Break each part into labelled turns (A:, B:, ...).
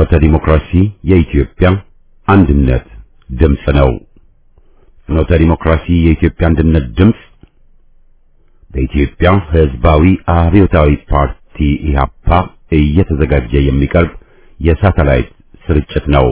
A: ፍኖተ ዲሞክራሲ የኢትዮጵያ አንድነት ድምፅ ነው። ፍኖተ ዲሞክራሲ የኢትዮጵያ አንድነት ድምፅ በኢትዮጵያ ሕዝባዊ አብዮታዊ ፓርቲ ኢህአፓ እየተዘጋጀ የሚቀርብ የሳተላይት ስርጭት ነው።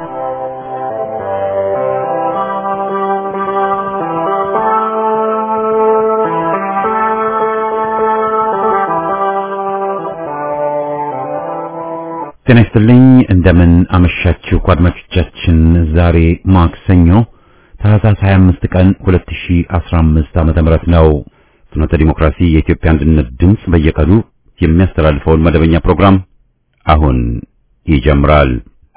A: ጤና ይስጥልኝ። እንደምን አመሻችሁ አድማጮቻችን። ዛሬ ማክሰኞ ታህሳስ 25 ቀን 2015 ዓመተ ምህረት ነው። ፍኖተ ዲሞክራሲ የኢትዮጵያ አንድነት ድምፅ በየቀኑ የሚያስተላልፈውን መደበኛ ፕሮግራም አሁን ይጀምራል።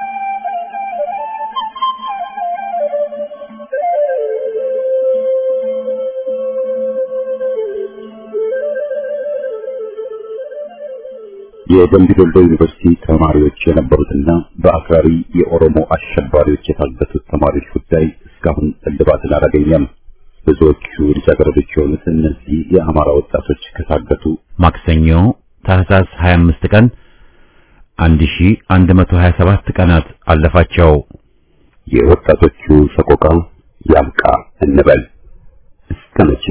A: የደምቢ ዶሎ ዩኒቨርሲቲ ተማሪዎች የነበሩትና በአክራሪ የኦሮሞ አሸባሪዎች የታገቱት ተማሪዎች ጉዳይ እስካሁን እልባትን አላገኘም። ብዙዎቹ ልጃገረዶች የሆኑት እነዚህ የአማራ ወጣቶች ከታገቱ ማክሰኞ ታህሳስ 25 ቀን 1127 ቀናት አለፋቸው። የወጣቶቹ ሰቆቃ ያብቃ እንበል እስከ መቼ?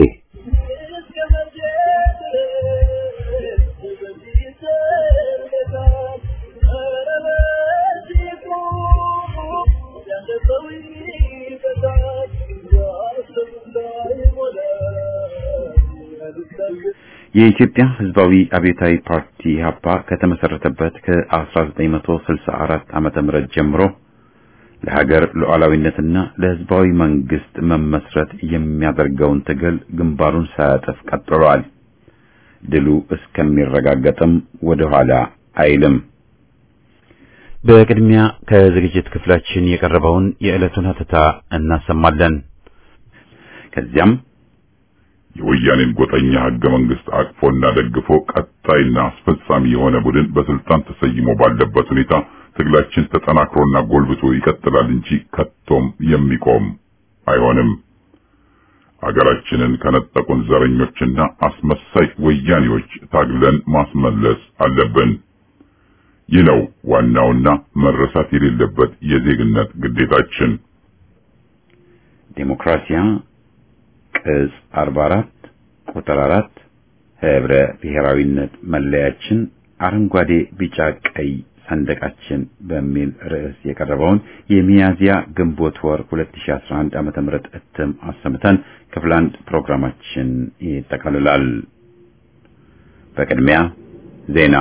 A: የኢትዮጵያ ሕዝባዊ አብዮታዊ ፓርቲ ኢህአፓ ከተመሰረተበት ከ1964 ዓመተ ምህረት ጀምሮ ለሀገር ሉዓላዊነትና ለሕዝባዊ መንግስት መመስረት የሚያደርገውን ትግል ግንባሩን ሳያጥፍ ቀጥሏል። ድሉ እስከሚረጋገጥም ወደ ኋላ አይልም። በቅድሚያ ከዝግጅት ክፍላችን የቀረበውን የዕለቱን ሀተታ እናሰማለን። ከዚያም
B: የወያኔን ጎጠኛ ህገ መንግስት አቅፎና ደግፎ ቀጣይና አስፈጻሚ የሆነ ቡድን በስልጣን ተሰይሞ ባለበት ሁኔታ ትግላችን ተጠናክሮና ጎልብቶ ይቀጥላል እንጂ ከቶም የሚቆም አይሆንም። ሀገራችንን ከነጠቁን ዘረኞችና አስመሳይ ወያኔዎች ታግለን ማስመለስ አለብን። ይህ ነው ዋናውና መረሳት የሌለበት የዜግነት ግዴታችን።
A: ዴሞክራሲያ ቅጽ 44 ቁጥር 4 ህብረ ብሔራዊነት መለያችን አረንጓዴ፣ ቢጫ፣ ቀይ ሰንደቃችን በሚል ርዕስ የቀረበውን የሚያዚያ ግንቦት ወር 2011 ዓመተ ምህረት እትም አሰምተን ክፍል አንድ ፕሮግራማችን ይጠቃልላል። በቅድሚያ ዜና።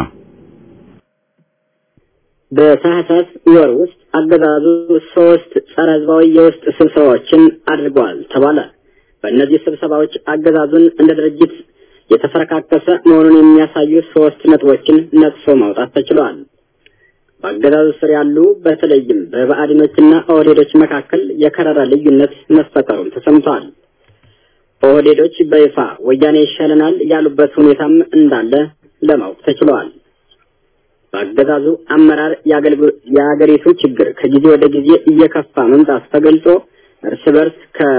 C: በታህሳስ ወር ውስጥ አገዛዙ ሶስት ጸረ ህዝባዊ የውስጥ ስብሰባዎችን አድርገዋል ተባለ። በእነዚህ ስብሰባዎች አገዛዙን እንደ ድርጅት የተፈረካከሰ መሆኑን የሚያሳዩ ሶስት ነጥቦችን ነቅሶ ማውጣት ተችሏል። በአገዛዙ ስር ያሉ በተለይም በብአዴኖችና ኦህዴዶች መካከል የከረረ ልዩነት መፈጠሩም ተሰምቷል። ኦህዴዶች በይፋ ወያኔ ይሻለናል ያሉበት ሁኔታም እንዳለ ለማወቅ ተችሏል። በአገዛዙ አመራር የአገሪቱ ችግር ከጊዜ ወደ ጊዜ እየከፋ መምጣቱ ተገልጾ እርስ በርስ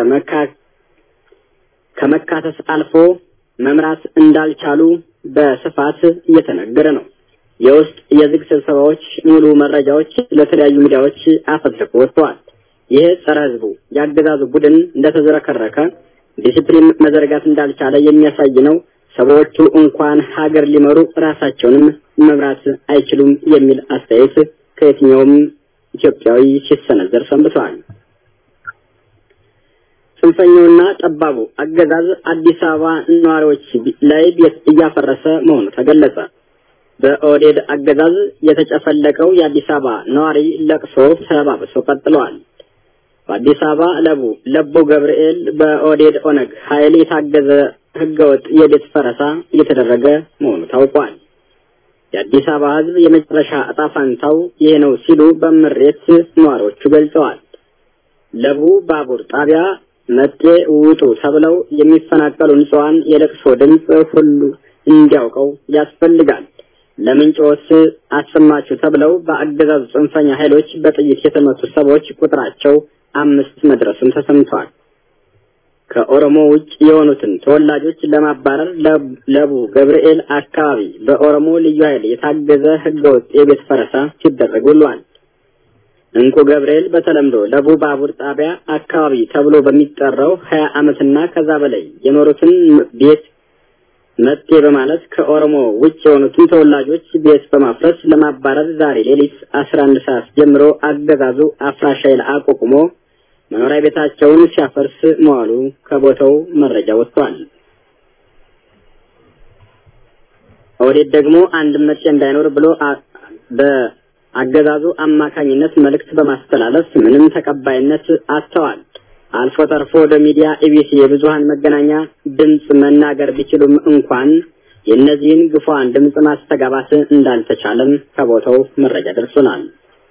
C: ከመካተት አልፎ መምራት እንዳልቻሉ በስፋት እየተነገረ ነው። የውስጥ የዝግ ስብሰባዎች ሙሉ መረጃዎች ለተለያዩ ሚዲያዎች አፈትልኮ ወጥተዋል። ይህ ጸረ ህዝቡ የአገዛዙ ቡድን እንደተዝረከረከ ዲሲፕሊን መዘርጋት እንዳልቻለ የሚያሳይ ነው። ሰዎቹ እንኳን ሀገር ሊመሩ ራሳቸውንም መምራት አይችሉም የሚል አስተያየት ከየትኛውም ኢትዮጵያዊ ሲሰነዘር ሰንብተዋል። ጽንፈኛውና ጠባቡ አገዛዝ አዲስ አበባ ነዋሪዎች ላይ ቤት እያፈረሰ መሆኑ ተገለጸ። በኦህዴድ አገዛዝ የተጨፈለቀው የአዲስ አበባ ነዋሪ ለቅሶ ተባብሶ ቀጥለዋል። በአዲስ አበባ ለቡ ለቡ ገብርኤል በኦህዴድ ኦነግ ኃይል የታገዘ ህገወጥ የቤት ፈረሳ እየተደረገ መሆኑ ታውቋል። የአዲስ አበባ ህዝብ የመጨረሻ እጣ ፋንታው ይሄ ነው ሲሉ በምሬት ነዋሪዎቹ ገልጸዋል። ለቡ ባቡር ጣቢያ መጤ ውጡ ተብለው የሚፈናቀሉ ንጹሃን የለቅሶ ድምፅ ሁሉ እንዲያውቀው ያስፈልጋል። ለምንጮስ አሰማችሁ ተብለው በአገዛዙ ጽንፈኛ ኃይሎች በጥይት የተመቱ ሰዎች ቁጥራቸው አምስት መድረሱን ተሰምቷል። ከኦሮሞ ውጭ የሆኑትን ተወላጆች ለማባረር ለቡ ገብርኤል አካባቢ በኦሮሞ ልዩ ኃይል የታገዘ ህገወጥ የቤት ፈረሳ ሲደረግ ውሏል። እንቁ ገብርኤል በተለምዶ ለቡ ባቡር ጣቢያ አካባቢ ተብሎ በሚጠራው ሀያ ዓመትና ከዛ በላይ የኖሩትን ቤት መጤ በማለት ከኦሮሞ ውጭ የሆኑትን ተወላጆች ቤት በማፍረስ ለማባረር ዛሬ ሌሊት አስራ አንድ ሰዓት ጀምሮ አገዛዙ አፍራሽ ኃይል አቋቁሞ መኖሪያ ቤታቸውን ሲያፈርስ መዋሉ ከቦታው መረጃ ወጥቷል። ኦህዴድ ደግሞ አንድ ምርጫ እንዳይኖር ብሎ በአገዛዙ አማካኝነት መልእክት በማስተላለፍ ምንም ተቀባይነት አጥተዋል። አልፎ ተርፎ ወደ ሚዲያ ኢቢሲ የብዙሃን መገናኛ ድምፅ መናገር ቢችሉም እንኳን የእነዚህን ግፏን ድምፅ ማስተጋባት እንዳልተቻለም ከቦታው መረጃ ደርሶናል።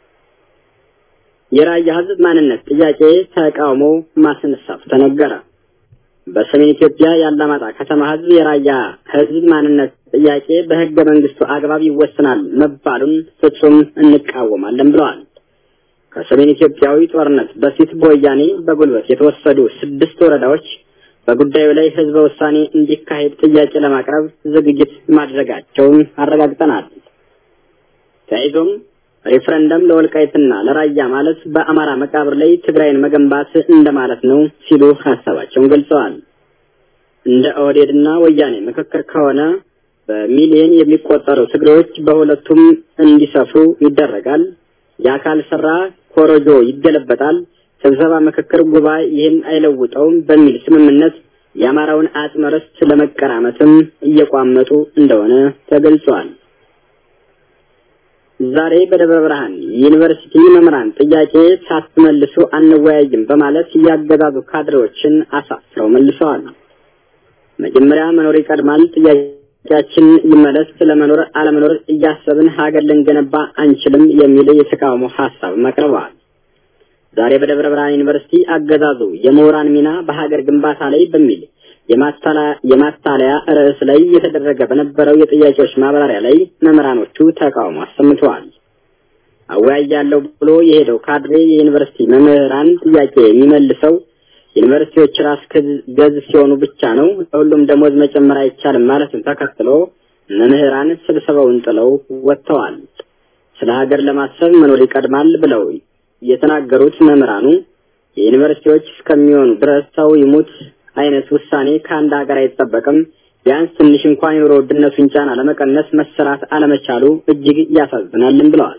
C: የራያ ህዝብ ማንነት ጥያቄ ተቃውሞ ማስነሳቱ ተነገረ። በሰሜን ኢትዮጵያ የአላማጣ ከተማ ህዝብ የራያ ህዝብ ማንነት ጥያቄ በህገ መንግስቱ አግባብ ይወሰናል መባሉን ፍጹም እንቃወማለን ብለዋል። ከሰሜን ኢትዮጵያዊ ጦርነት በፊት በወያኔ በጉልበት የተወሰዱ ስድስት ወረዳዎች በጉዳዩ ላይ ህዝበ ውሳኔ እንዲካሄድ ጥያቄ ለማቅረብ ዝግጅት ማድረጋቸውን አረጋግጠናል። ተያይዞም ሬፍረንደም ለወልቃይትና ለራያ ማለት በአማራ መቃብር ላይ ትግራይን መገንባት እንደማለት ነው ሲሉ ሀሳባቸውን ገልጸዋል። እንደ ኦህዴድና ወያኔ ምክክር ከሆነ በሚሊዮን የሚቆጠሩ ትግሬዎች በሁለቱም እንዲሰፍሩ ይደረጋል። የአካል ስራ ኮረጆ ይገለበጣል። ስብሰባ፣ ምክክር፣ ጉባኤ ይህን አይለውጠውም በሚል ስምምነት የአማራውን አጽመ ርስት ለመቀራመትም እየቋመጡ እንደሆነ ተገልጿል። ዛሬ በደብረ ብርሃን ዩኒቨርሲቲ መምህራን ጥያቄ ሳትመልሱ አንወያይም በማለት ያገዛዙ ካድሬዎችን አሳፍረው መልሰዋል። መጀመሪያ መኖር ይቀድማል፣ ጥያቄያችን ይመለስ፣ ለመኖር አለመኖር እያሰብን ሀገር ልንገነባ አንችልም የሚል የተቃውሞ ሀሳብ አቅርበዋል። ዛሬ በደብረ ብርሃን ዩኒቨርሲቲ አገዛዙ የምሁራን ሚና በሀገር ግንባታ ላይ በሚል የማታለያ ርዕስ ላይ የተደረገ በነበረው የጥያቄዎች ማብራሪያ ላይ መምህራኖቹ ተቃውሞ አሰምተዋል። አወያያለሁ ብሎ የሄደው ካድሬ የዩኒቨርሲቲ መምህራን ጥያቄ የሚመልሰው ዩኒቨርሲቲዎች ራስ ገዝ ሲሆኑ ብቻ ነው፣ ለሁሉም ደሞዝ መጨመር አይቻልም ማለቱን ተከትሎ መምህራን ስብሰባውን ጥለው ወጥተዋል። ስለ ሀገር ለማሰብ መኖር ይቀድማል ብለው የተናገሩት መምህራኑ የዩኒቨርሲቲዎች እስከሚሆኑ ድረስ ሰው ይሙት አይነት ውሳኔ ከአንድ ሀገር አይጠበቅም። ቢያንስ ትንሽ እንኳን የኑሮ ውድነቱን ጫና ለመቀነስ መሰራት አለመቻሉ እጅግ ያሳዝናልን ብለዋል።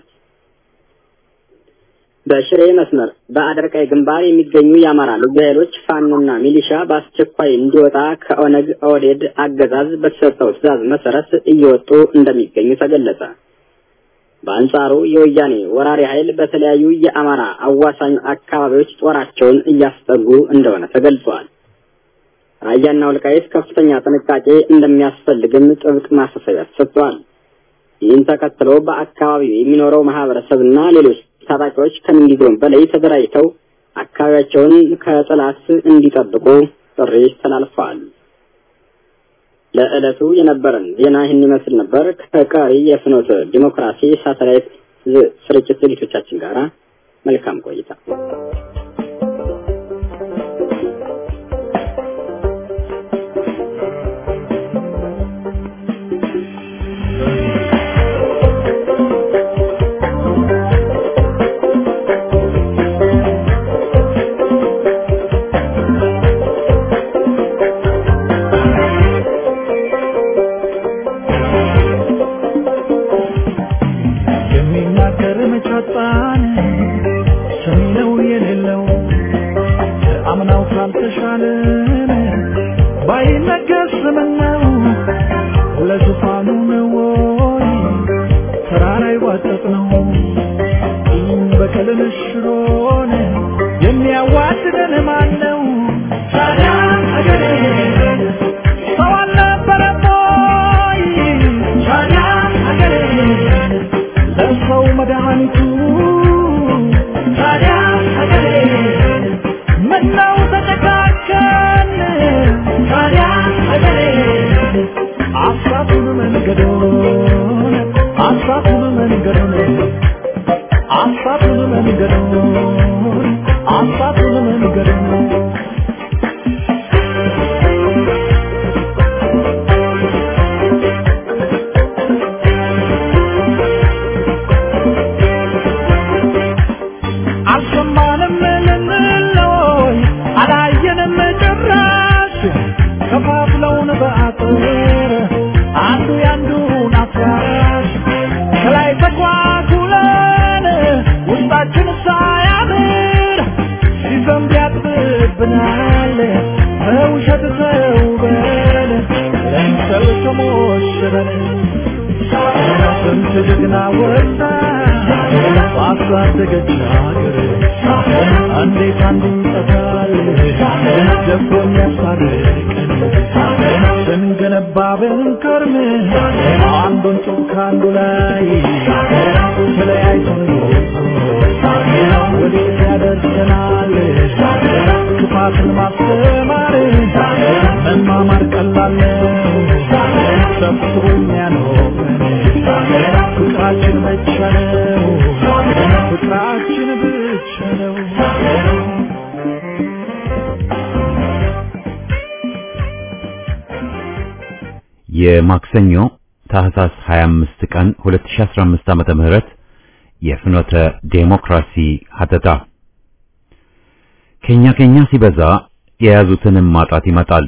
C: በሽሬ መስመር በአደርቃይ ግንባር የሚገኙ የአማራ ልዩ ኃይሎች ፋኖና ሚሊሻ በአስቸኳይ እንዲወጣ ከኦነግ ኦህዴድ አገዛዝ በተሰጠው ትዕዛዝ መሰረት እየወጡ እንደሚገኙ ተገለጸ። በአንጻሩ የወያኔ ወራሪ ኃይል በተለያዩ የአማራ አዋሳኝ አካባቢዎች ጦራቸውን እያስጠጉ እንደሆነ ተገልጿል። ራያና ወልቃይት ከፍተኛ ጥንቃቄ እንደሚያስፈልግም ጥብቅ ማሳሰቢያ ተሰጥቷል። ይህን ተከትሎ በአካባቢው የሚኖረው ማህበረሰብና ሌሎች ታጣቂዎች ከምንጊዜውም በላይ ተደራጅተው አካባቢያቸውን ከጠላት እንዲጠብቁ ጥሪ ተላልፈዋል። ለዕለቱ የነበረን ዜና ይህን ይመስል ነበር። ከቀሪ የፍኖተ ዲሞክራሲ ሳተላይት ስርጭት ዝግጅቶቻችን ጋር መልካም ቆይታ።
D: ጀግና ወጣ ባሳደገች ሀገር እንዴት አንዱ ይጠፋል ደፍሮ የሚያስታርቀን ስንገነባ ብንከርም አንዱን ጡብ ከአንዱ ላይ ተለያይቶን ወዴት ያደርሰናል ክፋትን ማስተማር መማማር ቀላል ነው ሰብስቦ የሚያኖረን ፍቅራችን ብቻ ነው ፍቅራችን ብቻ ነው
A: የማክሰኞ ታህሳስ 25 ቀን 2015 ዓመተ ምህረት የፍኖተ ዴሞክራሲ ሀተታ ከኛ ከኛ ሲበዛ የያዙትንም ማጣት ይመጣል።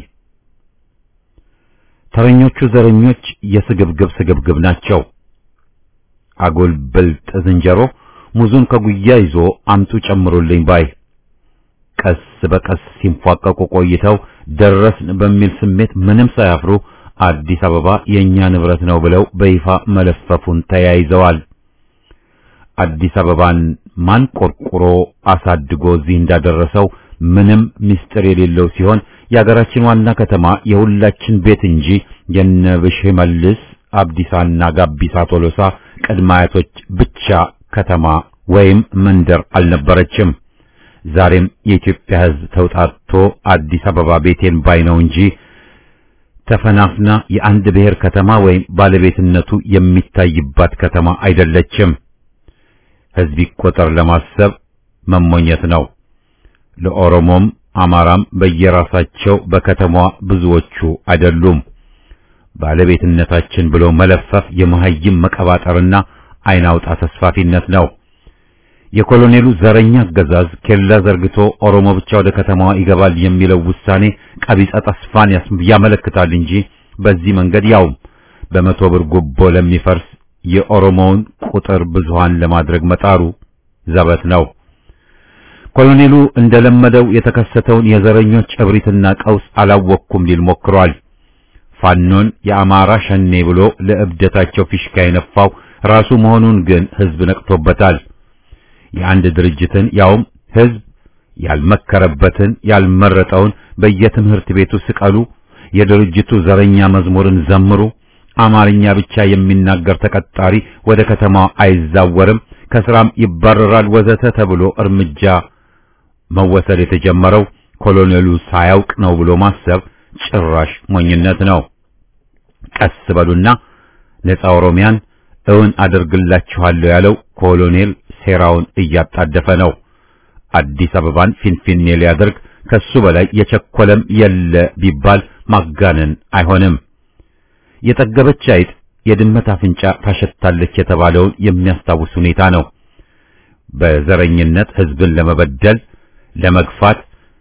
A: ተረኞቹ ዘረኞች የስግብግብ ስግብግብ ናቸው። አጉል ብልጥ ዝንጀሮ ሙዙን ከጉያ ይዞ አምጡ ጨምሮልኝ ባይ ቀስ በቀስ ሲንፏቀቁ ቆይተው ደረስን በሚል ስሜት ምንም ሳያፍሩ አዲስ አበባ የኛ ንብረት ነው ብለው በይፋ መለፈፉን ተያይዘዋል። አዲስ አበባን ማን ቆርቁሮ አሳድጎ እዚህ እንዳደረሰው ምንም ምስጢር የሌለው ሲሆን የሀገራችን ዋና ከተማ የሁላችን ቤት እንጂ የነብሽ መልስ አብዲሳና ጋቢሳ ቶሎሳ ቅድመ አያቶች ብቻ ከተማ ወይም መንደር አልነበረችም። ዛሬም የኢትዮጵያ ሕዝብ ተውጣጥቶ አዲስ አበባ ቤቴን ባይ ነው እንጂ ተፈናፍና የአንድ ብሔር ከተማ ወይም ባለቤትነቱ የሚታይባት ከተማ አይደለችም። ሕዝብ ይቆጠር ለማሰብ መሞኘት ነው። ለኦሮሞም አማራም በየራሳቸው በከተማዋ ብዙዎቹ አይደሉም። ባለቤትነታችን ብሎ መለፈፍ የመሀይም መቀባጠርና አይን አውጣ ተስፋፊነት ነው። የኮሎኔሉ ዘረኛ አገዛዝ ኬላ ዘርግቶ ኦሮሞ ብቻ ወደ ከተማዋ ይገባል የሚለው ውሳኔ ቀቢጸ ተስፋን ያመለክታል እንጂ በዚህ መንገድ ያውም በመቶ ብር ጉቦ ለሚፈርስ የኦሮሞውን ቁጥር ብዙሃን ለማድረግ መጣሩ ዘበት ነው። ኮሎኔሉ እንደለመደው የተከሰተውን የዘረኞች እብሪትና ቀውስ አላወቅኩም ሊል ሞክሯል። ፋኖን የአማራ ሸኔ ብሎ ለእብደታቸው ፊሽካ የነፋው ራሱ መሆኑን ግን ሕዝብ ነቅቶበታል። የአንድ ድርጅትን ያውም ሕዝብ ያልመከረበትን ያልመረጠውን በየትምህርት ቤቱ ስቀሉ፣ የድርጅቱ ዘረኛ መዝሙርን ዘምሩ፣ አማርኛ ብቻ የሚናገር ተቀጣሪ ወደ ከተማው አይዛወርም፣ ከስራም ይባረራል፣ ወዘተ ተብሎ እርምጃ መወሰድ የተጀመረው ኮሎኔሉ ሳያውቅ ነው ብሎ ማሰብ ጭራሽ ሞኝነት ነው። ቀስ በሉና ነፃ ኦሮሚያን እውን አደርግላችኋለሁ ያለው ኮሎኔል ሴራውን እያጣደፈ ነው። አዲስ አበባን ፊንፊኔ ሊያደርግ ከሱ በላይ የቸኮለም የለ ቢባል ማጋነን አይሆንም። የጠገበች አይጥ የድመት አፍንጫ ታሸታለች የተባለውን የሚያስታውስ ሁኔታ ነው። በዘረኝነት ሕዝብን ለመበደል፣ ለመግፋት፣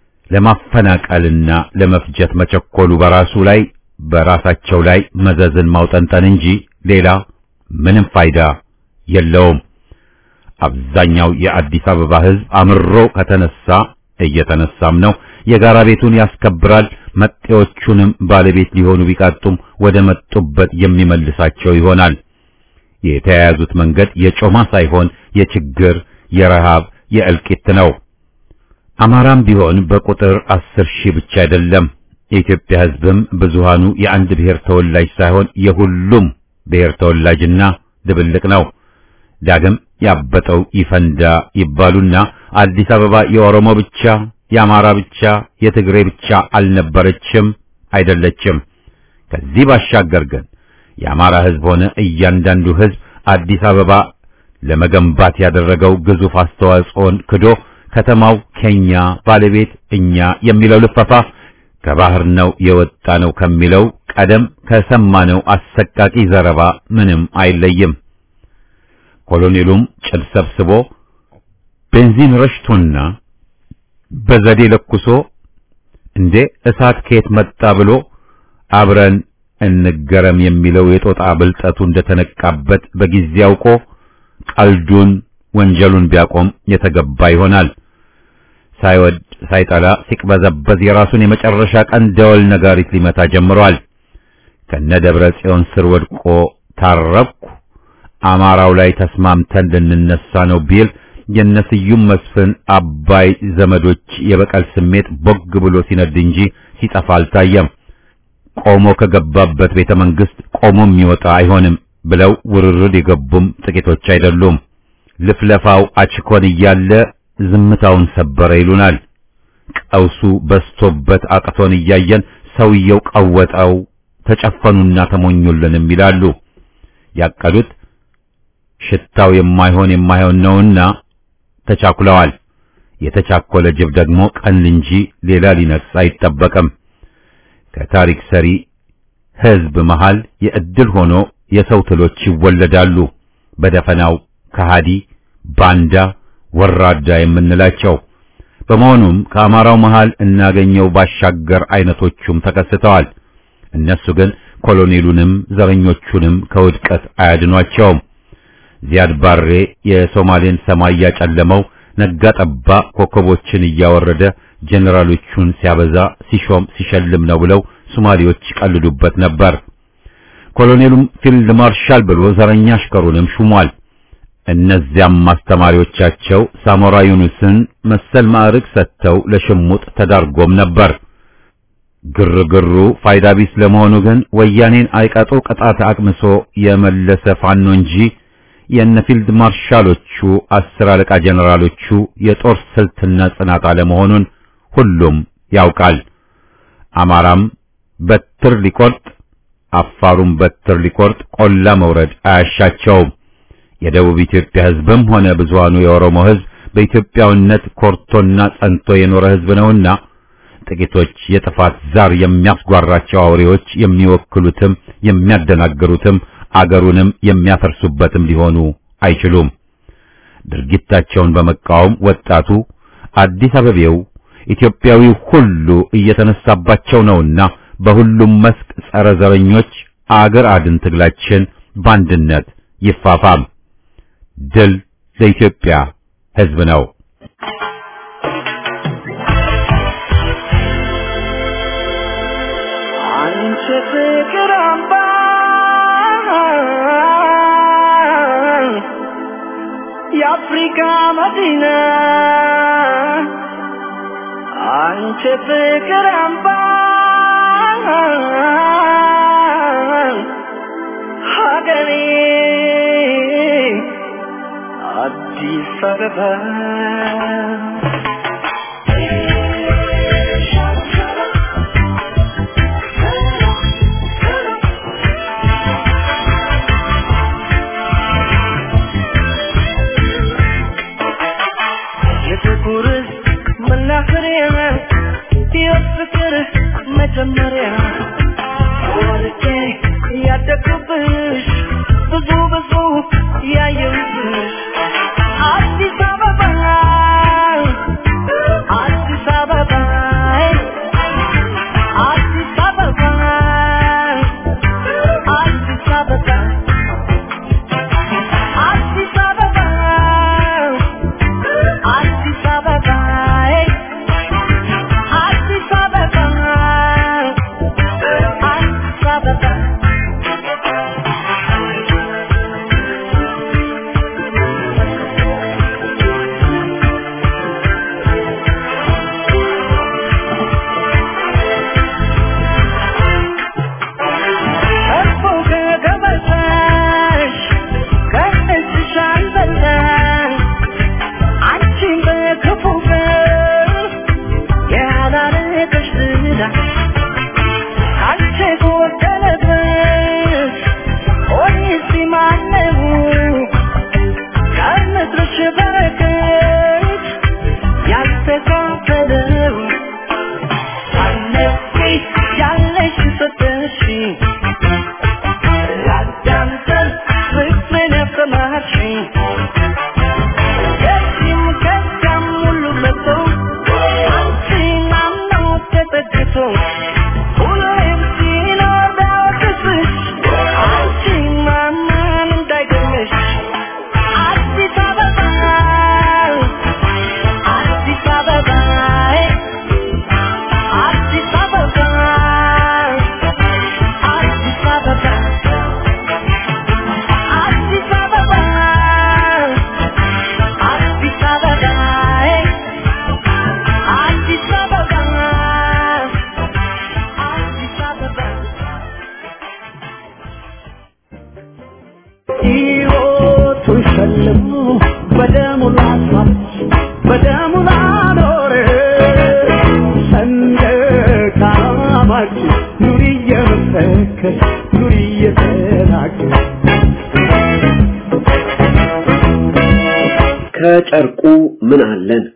A: ለማፈናቀልና ለመፍጀት መቸኮሉ በራሱ ላይ በራሳቸው ላይ መዘዝን ማውጠንጠን እንጂ ሌላ ምንም ፋይዳ የለውም። አብዛኛው የአዲስ አበባ ሕዝብ አምሮ ከተነሳ እየተነሳም ነው። የጋራ ቤቱን ያስከብራል። መጤዎቹንም ባለቤት ሊሆኑ ቢቃጡም ወደ መጡበት የሚመልሳቸው ይሆናል። የተያያዙት መንገድ የጮማ ሳይሆን የችግር፣ የረሃብ፣ የእልቂት ነው። አማራም ቢሆን በቁጥር አስር ሺህ ብቻ አይደለም። የኢትዮጵያ ሕዝብም ብዙሃኑ የአንድ ብሔር ተወላጅ ሳይሆን የሁሉም ብሔር ተወላጅና ድብልቅ ነው። ዳግም ያበጠው ይፈንዳ ይባሉና አዲስ አበባ የኦሮሞ ብቻ፣ የአማራ ብቻ፣ የትግሬ ብቻ አልነበረችም፣ አይደለችም። ከዚህ ባሻገር ግን የአማራ ሕዝብ ሆነ እያንዳንዱ ሕዝብ አዲስ አበባ ለመገንባት ያደረገው ግዙፍ አስተዋጽኦን ክዶ ከተማው ከኛ ባለቤት እኛ የሚለው ልፈፋ ከባህር ነው የወጣ ነው ከሚለው ቀደም ከሰማነው አሰቃቂ ዘረባ ምንም አይለይም። ኮሎኔሉም ጭድ ሰብስቦ ቤንዚን ረሽቶና በዘዴ ለኩሶ እንዴ እሳት ከየት መጣ ብሎ አብረን እንገረም የሚለው የጦጣ ብልጠቱ እንደተነቃበት በጊዜ አውቆ ቀልዱን ወንጀሉን ቢያቆም የተገባ ይሆናል። ሳይወድ ሳይጠላ ሲቅበዘበዝ የራሱን የመጨረሻ ቀን ደወል ነጋሪት ሊመታ ጀምሯል። ከነ ደብረ ጽዮን ስር ወድቆ ታረብኩ አማራው ላይ ተስማምተን ልንነሳ ነው ቢል የነስዩም መስፍን አባይ ዘመዶች የበቀል ስሜት ቦግ ብሎ ሲነድ እንጂ ሲጠፋ አልታየም። ቆሞ ከገባበት ቤተ መንግስት ቆሞ የሚወጣ አይሆንም ብለው ውርርድ የገቡም ጥቂቶች አይደሉም። ልፍለፋው አችኮን እያለ ዝምታውን ሰበረ ይሉናል። ቀውሱ በስቶበት አቅቶን እያየን ሰውየው ቀወጠው፣ ተጨፈኑና ተሞኙልንም ይላሉ። ያቀዱት ሽታው የማይሆን የማይሆን ነውና ተቻኩለዋል። የተቻኮለ ጅብ ደግሞ ቀን እንጂ ሌላ ሊነክስ አይጠበቅም። ከታሪክ ሰሪ ህዝብ መሃል የእድል ሆኖ የሰው ትሎች ይወለዳሉ። በደፈናው ከሃዲ፣ ባንዳ፣ ወራዳ የምንላቸው በመሆኑም ከአማራው መሃል እናገኘው ባሻገር አይነቶቹም ተከስተዋል። እነሱ ግን ኮሎኔሉንም ዘረኞቹንም ከውድቀት አያድኗቸውም። ዚያድ ባሬ የሶማሌን ሰማይ ያጨለመው ነጋ ጠባ ኮከቦችን እያወረደ ጀኔራሎቹን ሲያበዛ ሲሾም ሲሸልም ነው ብለው ሶማሌዎች ቀልዱበት ነበር። ኮሎኔሉም ፊልድ ማርሻል ብሎ ዘረኛ አሽከሩንም ሹሟል። እነዚያም አስተማሪዎቻቸው ሳሞራ ዩኑስን መሰል ማዕረግ ሰጥተው ለሽሙጥ ተዳርጎም ነበር። ግርግሩ ፋይዳ ቢስ ለመሆኑ ግን ወያኔን አይቀጡ ቅጣት አቅምሶ የመለሰ ፋኖ እንጂ የነ ፊልድ ማርሻሎቹ አስር አለቃ ጀነራሎቹ የጦር ስልትና ጽናት አለመሆኑን ሁሉም ያውቃል። አማራም በትር ሊቆርጥ፣ አፋሩም በትር ሊቆርጥ ቆላ መውረድ አያሻቸውም። የደቡብ ኢትዮጵያ ሕዝብም ሆነ ብዙሃኑ የኦሮሞ ሕዝብ በኢትዮጵያዊነት ኮርቶና ጸንቶ የኖረ ሕዝብ ነውና ጥቂቶች የጥፋት ዛር የሚያስጓራቸው አውሬዎች የሚወክሉትም የሚያደናግሩትም አገሩንም የሚያፈርሱበትም ሊሆኑ አይችሉም። ድርጊታቸውን በመቃወም ወጣቱ አዲስ አበቤው ኢትዮጵያዊው ሁሉ እየተነሳባቸው ነውና በሁሉም መስክ ጸረ ዘረኞች አገር አድን ትግላችን በአንድነት ይፋፋም። ድል ለኢትዮጵያ ሕዝብ ነው።
E: አንቺ ፍቅር አምባ የአፍሪካ መዲና አንቺ ፍቅር አምባ ሀገሬ አዲስ አበባ የጥቁር መናፈሪያ የፍቅር መጀመሪያ ወልጄ ያደግኩብሽ ብዙ ብዙ ያየሁብሽ አዲስ አበባ
D: ሕይወቱን ሸልሞ በደሙ ላስዋች በደሙ ላኖረ ሰንደቅ ዓላማችን ኑሪ እየመሰከር ኑሪ እየተናገር
F: ከጨርቁ ምን አለን?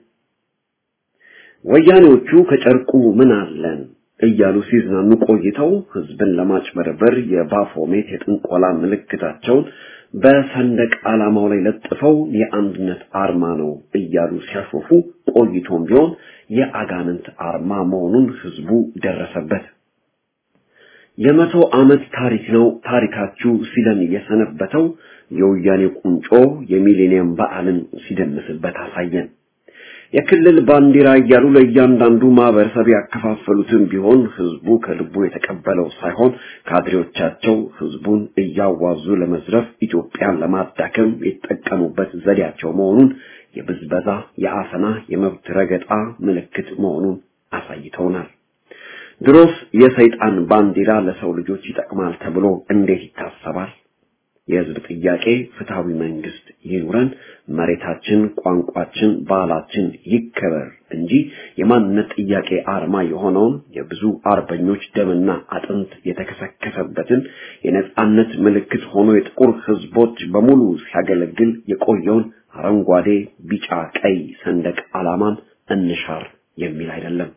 F: ወያኔዎቹ ከጨርቁ ምን አለን እያሉ ሲዝናኑ ቆይተው ህዝብን ለማጭበርበር የባፎሜት የጥንቆላ ምልክታቸውን በሰንደቅ ዓላማው ላይ ለጥፈው የአንድነት አርማ ነው እያሉ ሲያሾፉ ቆይቶም ቢሆን የአጋንንት አርማ መሆኑን ህዝቡ ደረሰበት። የመቶ ዓመት ታሪክ ነው ታሪካችሁ ሲለን የሰነበተው የወያኔ ቁንጮ የሚሌኒየም በዓልን ሲደምስበት አሳየን። የክልል ባንዲራ እያሉ ለእያንዳንዱ ማህበረሰብ ያከፋፈሉትን ቢሆን ህዝቡ ከልቡ የተቀበለው ሳይሆን ካድሬዎቻቸው ህዝቡን እያዋዙ ለመዝረፍ ኢትዮጵያን ለማዳከም የተጠቀሙበት ዘዴያቸው መሆኑን የብዝበዛ፣ የአፈና፣ የመብት ረገጣ ምልክት መሆኑን አሳይተውናል። ድሮስ የሰይጣን ባንዲራ ለሰው ልጆች ይጠቅማል ተብሎ እንዴት ይታሰባል? የህዝብ ጥያቄ ፍትሃዊ መንግስት ይኑረን፣ መሬታችን፣ ቋንቋችን፣ ባህላችን ይከበር እንጂ የማንነት ጥያቄ አርማ የሆነውን የብዙ አርበኞች ደምና አጥንት የተከሰከሰበትን የነጻነት ምልክት ሆኖ የጥቁር ህዝቦች በሙሉ ሲያገለግል የቆየውን አረንጓዴ፣ ቢጫ፣ ቀይ ሰንደቅ ዓላማን እንሻር የሚል አይደለም።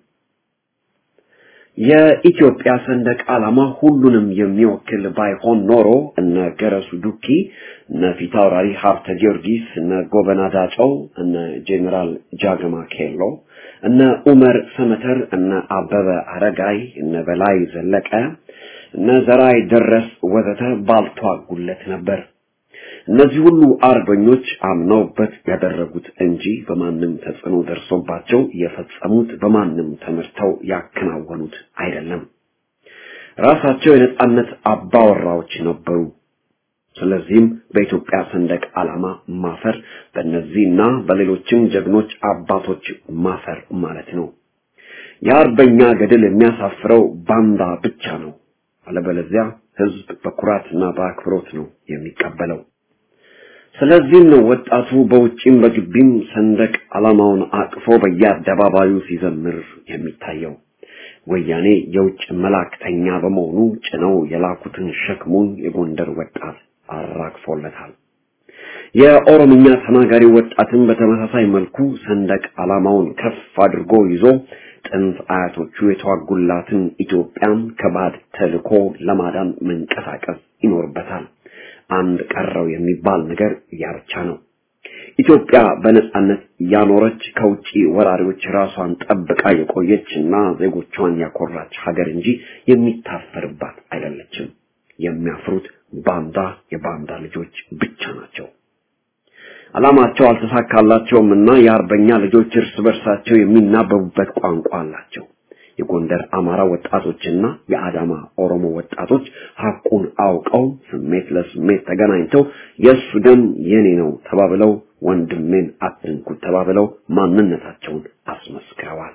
F: የኢትዮጵያ ሰንደቅ ዓላማ ሁሉንም የሚወክል ባይሆን ኖሮ እነ ገረሱ ዱኪ፣ እነ ፊታውራሪ ሀብተ ጊዮርጊስ፣ እነ ጎበና ዳጨው፣ እነ ጄኔራል ጃገማ ኬሎ፣ እነ ኡመር ሰመተር፣ እነ አበበ አረጋይ፣ እነ በላይ ዘለቀ፣ እነ ዘራይ ደረስ ወዘተ ባልተዋጉለት ነበር። እነዚህ ሁሉ አርበኞች አምነውበት ያደረጉት እንጂ በማንም ተጽዕኖ ደርሶባቸው የፈጸሙት በማንም ተመርተው ያከናወኑት አይደለም። ራሳቸው የነጻነት አባወራዎች ነበሩ። ስለዚህም በኢትዮጵያ ሰንደቅ ዓላማ ማፈር በእነዚህና በሌሎችም ጀግኖች አባቶች ማፈር ማለት ነው። የአርበኛ ገድል የሚያሳፍረው ባንዳ ብቻ ነው። አለበለዚያ ህዝብ በኩራትና በአክብሮት ነው የሚቀበለው። ስለዚህም ነው ወጣቱ በውጭም በግቢም ሰንደቅ ዓላማውን አቅፎ በየአደባባዩ ሲዘምር የሚታየው። ወያኔ የውጭ መላእክተኛ በመሆኑ ጭነው የላኩትን ሸክሙን የጎንደር ወጣት አራግፎለታል። የኦሮምኛ ተናጋሪ ወጣትን በተመሳሳይ መልኩ ሰንደቅ ዓላማውን ከፍ አድርጎ ይዞ ጥንት አያቶቹ የተዋጉላትን ኢትዮጵያን ከባድ ተልኮ ለማዳን መንቀሳቀስ ይኖርበታል። አንድ ቀረው የሚባል ነገር ያ ብቻ ነው። ኢትዮጵያ በነጻነት ያኖረች ከውጪ ወራሪዎች ራሷን ጠብቃ የቆየች እና ዜጎቿን ያኮራች ሀገር እንጂ የሚታፈርባት አይደለችም። የሚያፍሩት ባንዳ የባንዳ ልጆች ብቻ ናቸው። ዓላማቸው አልተሳካላቸውም እና የአርበኛ ልጆች እርስ በርሳቸው የሚናበቡበት ቋንቋ አላቸው። የጎንደር አማራ ወጣቶችና የአዳማ ኦሮሞ ወጣቶች ሐቁን አውቀው ስሜት ለስሜት ተገናኝተው የእሱ ደም የኔ ነው ተባብለው ወንድሜን አትንኩት ተባብለው ማንነታቸውን አስመስክረዋል።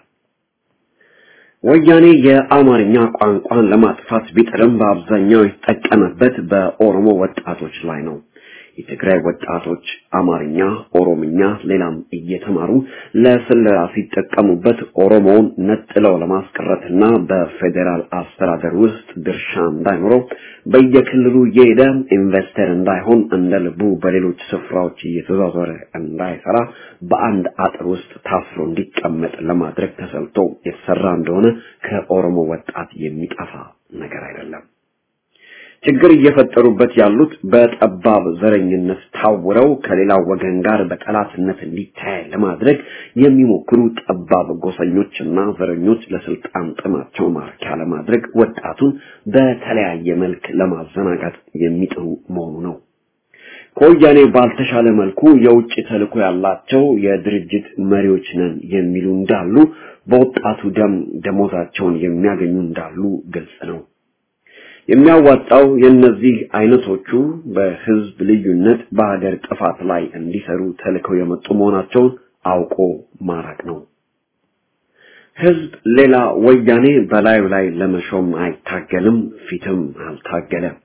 F: ወያኔ የአማርኛ ቋንቋን ለማጥፋት ቢጥርም በአብዛኛው የተጠቀመበት በኦሮሞ ወጣቶች ላይ ነው። የትግራይ ወጣቶች አማርኛ፣ ኦሮምኛ፣ ሌላም እየተማሩ ለስለላ ሲጠቀሙበት ኦሮሞውን ነጥለው ለማስቀረትና በፌዴራል አስተዳደር ውስጥ ድርሻ እንዳይኖረው በየክልሉ እየሄደ ኢንቨስተር እንዳይሆን እንደ ልቡ በሌሎች ስፍራዎች እየተዟዟረ እንዳይሰራ በአንድ አጥር ውስጥ ታስሮ እንዲቀመጥ ለማድረግ ተሰልቶ የተሰራ እንደሆነ ከኦሮሞ ወጣት የሚጠፋ ነገር አይደለም። ችግር እየፈጠሩበት ያሉት በጠባብ ዘረኝነት ታውረው ከሌላው ወገን ጋር በጠላትነት እንዲታይ ለማድረግ የሚሞክሩ ጠባብ ጎሰኞችና ዘረኞች ለስልጣን ጥማቸው ማርኪያ ለማድረግ ወጣቱን በተለያየ መልክ ለማዘናጋት የሚጥሩ መሆኑ ነው። ከወያኔ ባልተሻለ መልኩ የውጭ ተልዕኮ ያላቸው የድርጅት መሪዎች ነን የሚሉ እንዳሉ፣ በወጣቱ ደም ደሞዛቸውን የሚያገኙ እንዳሉ ግልጽ ነው። የሚያዋጣው የእነዚህ አይነቶቹ በህዝብ ልዩነት በሀገር ጥፋት ላይ እንዲሰሩ ተልከው የመጡ መሆናቸውን አውቆ ማራቅ ነው። ህዝብ ሌላ ወያኔ በላዩ ላይ ለመሾም አይታገልም፣ ፊትም አልታገለ።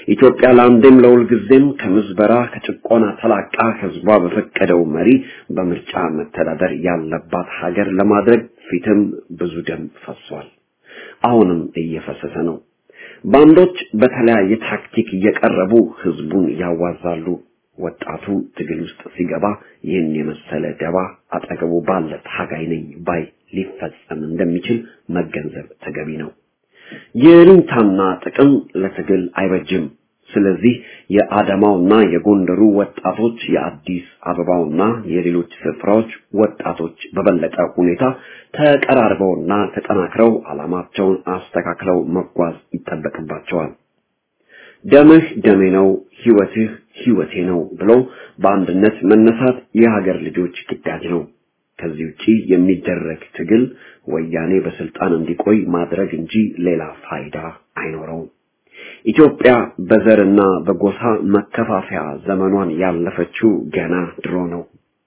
F: ኢትዮጵያ ለአንዴም ለሁልጊዜም ከምዝበራ ከጭቆና ተላቃ ህዝቧ በፈቀደው መሪ በምርጫ መተዳደር ያለባት ሀገር ለማድረግ ፊትም ብዙ ደም ፈሷል። አሁንም እየፈሰሰ ነው። ባንዶች በተለያየ ታክቲክ እየቀረቡ ህዝቡን ያዋዛሉ። ወጣቱ ትግል ውስጥ ሲገባ ይህን የመሰለ ደባ አጠገቡ ባለ ታጋይ ነኝ ባይ ሊፈጸም እንደሚችል መገንዘብ ተገቢ ነው። የሩንታና ጥቅም ለትግል አይበጅም። ስለዚህ የአዳማውና የጎንደሩ ወጣቶች የአዲስ አበባውና የሌሎች ስፍራዎች ወጣቶች በበለጠ ሁኔታ ተቀራርበውና ተጠናክረው ዓላማቸውን አስተካክለው መጓዝ ይጠበቅባቸዋል። ደምህ ደሜ ነው፣ ህይወትህ ህይወቴ ነው ብሎ በአንድነት መነሳት የሀገር ልጆች ግዳጅ ነው። ከዚህ ውጪ የሚደረግ ትግል ወያኔ በስልጣን እንዲቆይ ማድረግ እንጂ ሌላ ፋይዳ አይኖረውም። ኢትዮጵያ በዘርና በጎሳ መከፋፈያ ዘመኗን ያለፈችው ገና ድሮ ነው።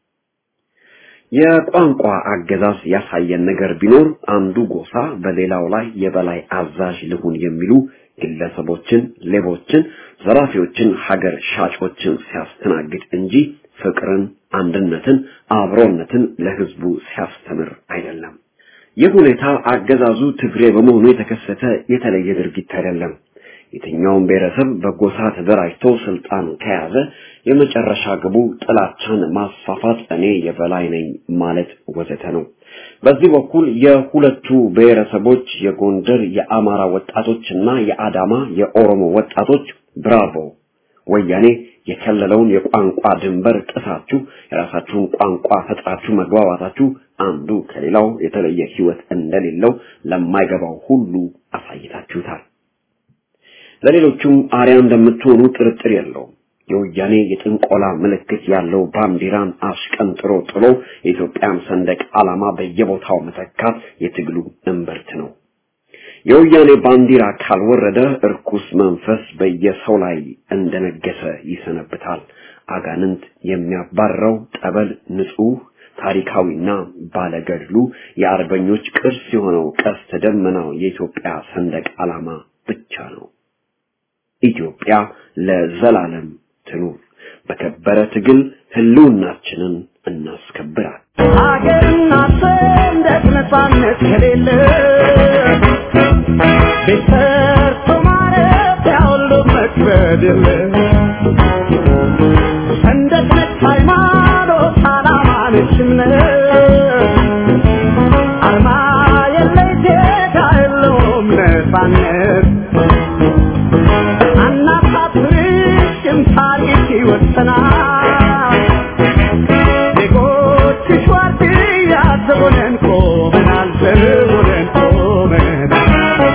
F: የቋንቋ አገዛዝ ያሳየን ነገር ቢኖር አንዱ ጎሳ በሌላው ላይ የበላይ አዛዥ ልሁን የሚሉ ግለሰቦችን፣ ሌቦችን፣ ዘራፊዎችን፣ ሀገር ሻጮችን ሲያስተናግድ እንጂ ፍቅርን፣ አንድነትን፣ አብሮነትን ለህዝቡ ሲያስተምር አይደለም። ይህ ሁኔታ አገዛዙ ትግሬ በመሆኑ የተከሰተ የተለየ ድርጊት አይደለም። የትኛውም ብሔረሰብ በጎሳ ተደራጅቶ ስልጣን ከያዘ የመጨረሻ ግቡ ጥላቻን ማስፋፋት፣ እኔ የበላይ ነኝ ማለት ወዘተ ነው። በዚህ በኩል የሁለቱ ብሔረሰቦች የጎንደር የአማራ ወጣቶችና የአዳማ የኦሮሞ ወጣቶች ብራቮ ወያኔ የከለለውን የቋንቋ ድንበር ጥሳችሁ የራሳችሁን ቋንቋ ፈጥራችሁ መግባባታችሁ አንዱ ከሌላው የተለየ ህይወት እንደሌለው ለማይገባው ሁሉ አሳይታችሁታል። ለሌሎቹም አርያ እንደምትሆኑ ጥርጥር የለውም። የወያኔ የጥንቆላ ምልክት ያለው ባንዲራን አሽቀንጥሮ ጥሎ የኢትዮጵያን ሰንደቅ ዓላማ በየቦታው መተካት የትግሉ እምብርት ነው። የወያኔ ባንዲራ ካልወረደ እርኩስ መንፈስ በየሰው ላይ እንደነገሰ ይሰነብታል። አጋንንት የሚያባረው ጠበል ንጹህ ታሪካዊና ባለገድሉ የአርበኞች ቅርስ የሆነው ቀስተ ደመናው የኢትዮጵያ ሰንደቅ ዓላማ ብቻ ነው። ኢትዮጵያ ለዘላለም ትኑር። በከበረ ትግል ህልውናችንን እናስከብራል።
D: ሀገርና ሰንደቅ ነፃነት ከሌለ ቤት ሰርቶ ማረፊያ ሁሉ መክበድ የለ ሰንደቅ ነች ሃይማኖት፣ ዓላማ ነች እምነት አርማ የለይ ዜጋ የለውም ነፃነት አናሳፍርሽም ታሪክ ይወሰናል ዜጎችሽ ዋርድያ ዘቦነን ቆመናል ዘቦነን ቆመናል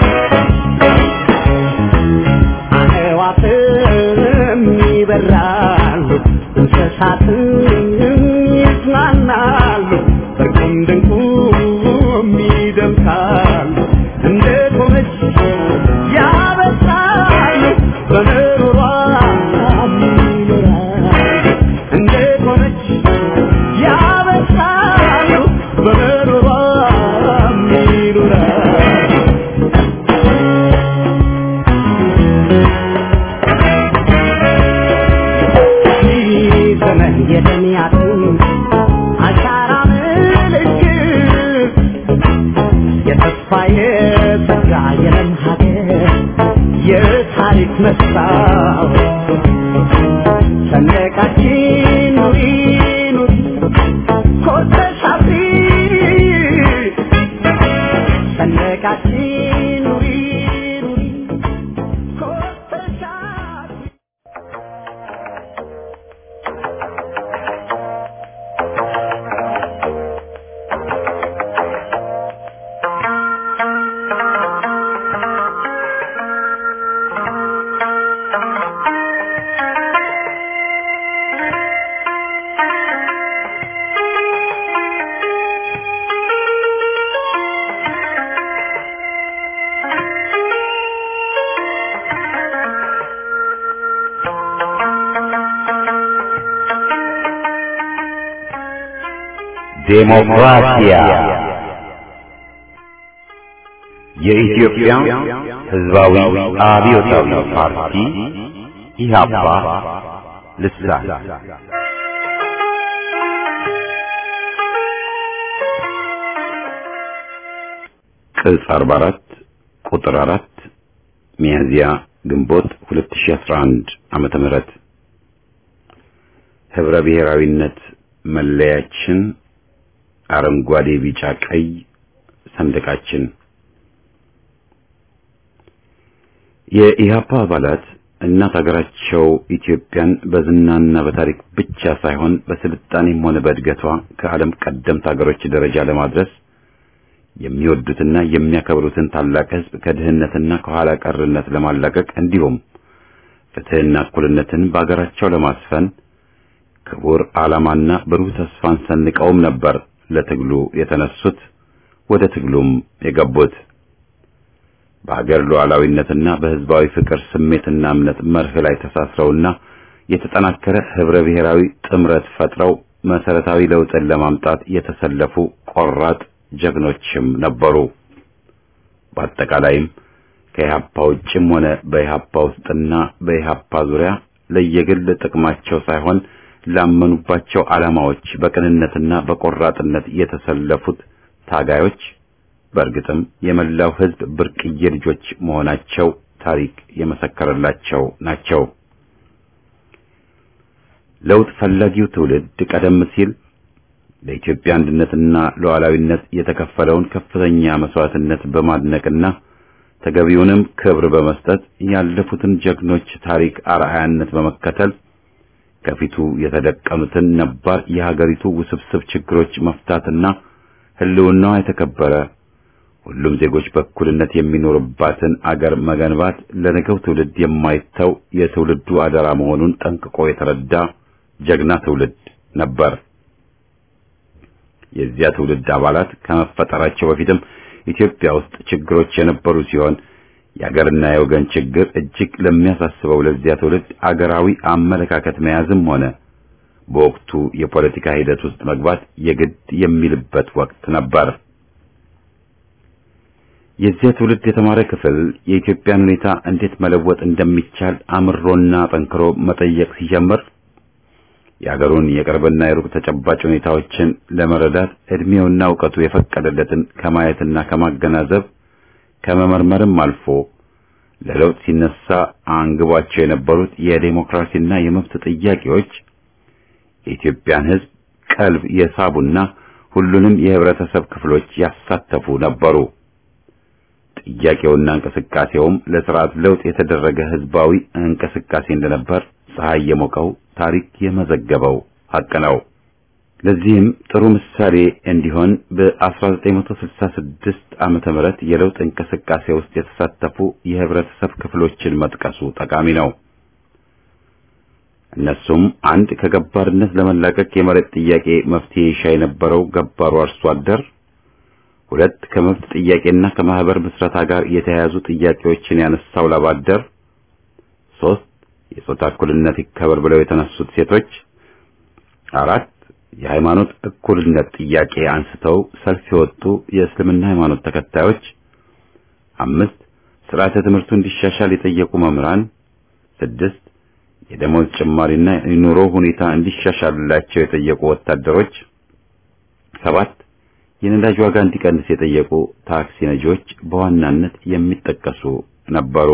D: አዕዋፍም ይበራሉ እንስሳትም ይዝናናሉ በርቁም ድንቁም ይደምቃሉ እንደ ቆመች ያበሳሉ በምሮሯ ይኖራሉ እንደ ቆመች ያበሳሉ በምሮሯ ይኖራሉ ዘመን የደሚያትን አሻራ ምልክት የተስፋ የጸጋ የለም ሀገር የታሪክ መስታወት ሰንደቃችን ኑሪ ኑሪ ኮርተሽ አብሪ ሰንደቃችን ኑሪ ኑሪ ኮርተሽ አብሪ
A: ዴሞክራሲያ የኢትዮጵያ ሕዝባዊ አብዮታዊ ፓርቲ ኢህአፓ ልሳን ቅጽ 44 ቁጥር 4 ሚያዝያ ግንቦት 2011 ዓመተ ምህረት ህብረ ብሔራዊነት መለያችን አረንጓዴ፣ ቢጫ፣ ቀይ ሰንደቃችን የኢህአፓ አባላት እናት ሀገራቸው ኢትዮጵያን በዝናና በታሪክ ብቻ ሳይሆን በስልጣኔም ሆነ በእድገቷ ከዓለም ቀደምት ሀገሮች ደረጃ ለማድረስ የሚወዱትና የሚያከብሩትን ታላቅ ህዝብ ከድህነትና ከኋላ ቀርነት ለማላቀቅ እንዲሁም ፍትህና እኩልነትን በአገራቸው ለማስፈን ክቡር ዓላማና ብሩህ ተስፋን ሰንቀውም ነበር ለትግሉ የተነሱት ወደ ትግሉም የገቡት። በሀገር ሉዓላዊነትና በህዝባዊ ፍቅር ስሜትና እምነት መርህ ላይ ተሳስረውና የተጠናከረ ህብረ ብሔራዊ ጥምረት ፈጥረው መሰረታዊ ለውጥን ለማምጣት የተሰለፉ ቆራጥ ጀግኖችም ነበሩ። በአጠቃላይም ከኢህአፓ ውጭም ሆነ በኢህአፓ ውስጥና በኢህአፓ ዙሪያ ለየግል ጥቅማቸው ሳይሆን ላመኑባቸው ዓላማዎች በቅንነትና በቆራጥነት የተሰለፉት ታጋዮች በእርግጥም የመላው ህዝብ ብርቅዬ ልጆች መሆናቸው ታሪክ የመሰከረላቸው ናቸው። ለውጥ ፈላጊው ትውልድ ቀደም ሲል ለኢትዮጵያ አንድነትና ሉዓላዊነት የተከፈለውን ከፍተኛ መስዋዕትነት በማድነቅና ተገቢውንም ክብር በመስጠት ያለፉትን ጀግኖች ታሪክ አርአያነት በመከተል ከፊቱ የተደቀኑትን ነባር የሀገሪቱ ውስብስብ ችግሮች መፍታትና ህልውናዋ የተከበረ ሁሉም ዜጎች በእኩልነት የሚኖርባትን አገር መገንባት ለነገው ትውልድ የማይተው የትውልዱ አደራ መሆኑን ጠንቅቆ የተረዳ ጀግና ትውልድ ነበር። የዚያ ትውልድ አባላት ከመፈጠራቸው በፊትም ኢትዮጵያ ውስጥ ችግሮች የነበሩ ሲሆን የአገርና የወገን ችግር እጅግ ለሚያሳስበው ለዚያ ትውልድ አገራዊ አመለካከት መያዝም ሆነ በወቅቱ የፖለቲካ ሂደት ውስጥ መግባት የግድ የሚልበት ወቅት ነበር። የዚያ ትውልድ የተማረ ክፍል የኢትዮጵያን ሁኔታ እንዴት መለወጥ እንደሚቻል አምሮና ጠንክሮ መጠየቅ ሲጀምር የአገሩን የቅርብና የሩቅ ተጨባጭ ሁኔታዎችን ለመረዳት እድሜውና እውቀቱ የፈቀደለትን ከማየትና ከማገናዘብ ከመመርመርም አልፎ ለለውጥ ሲነሳ አንግቧቸው የነበሩት የዴሞክራሲና የመብት ጥያቄዎች የኢትዮጵያን ሕዝብ ቀልብ የሳቡና ሁሉንም የህብረተሰብ ክፍሎች ያሳተፉ ነበሩ። ጥያቄውና እንቅስቃሴውም ለስርዓት ለውጥ የተደረገ ህዝባዊ እንቅስቃሴ እንደነበር ፀሐይ የሞቀው ታሪክ የመዘገበው ሀቅ ነው። ለዚህም ጥሩ ምሳሌ እንዲሆን በ1966 ዓመተ ምህረት የለውጥ እንቅስቃሴ ውስጥ የተሳተፉ የህብረተሰብ ክፍሎችን መጥቀሱ ጠቃሚ ነው። እነሱም አንድ ከገባርነት ለመላቀቅ የመሬት ጥያቄ መፍትሄ ይሻ የነበረው ገባሩ አርሶ አደር፣ ሁለት ከመብት ጥያቄና ከማህበር ምስረታ ጋር የተያያዙ ጥያቄዎችን ያነሳው ላብ አደር፣ ሶስት የጾታ እኩልነት ይከበር ብለው የተነሱት ሴቶች፣ አራት የሃይማኖት እኩልነት ጥያቄ አንስተው ሰልፍ የወጡ የእስልምና ሃይማኖት ተከታዮች፣ አምስት ስርዓተ ትምህርቱ እንዲሻሻል የጠየቁ መምህራን፣ ስድስት የደሞዝ ጭማሪና የኑሮ ሁኔታ እንዲሻሻልላቸው የጠየቁ ወታደሮች፣ ሰባት የነዳጅ ዋጋ እንዲቀንስ የጠየቁ ታክሲ ነጂዎች በዋናነት የሚጠቀሱ ነበሩ።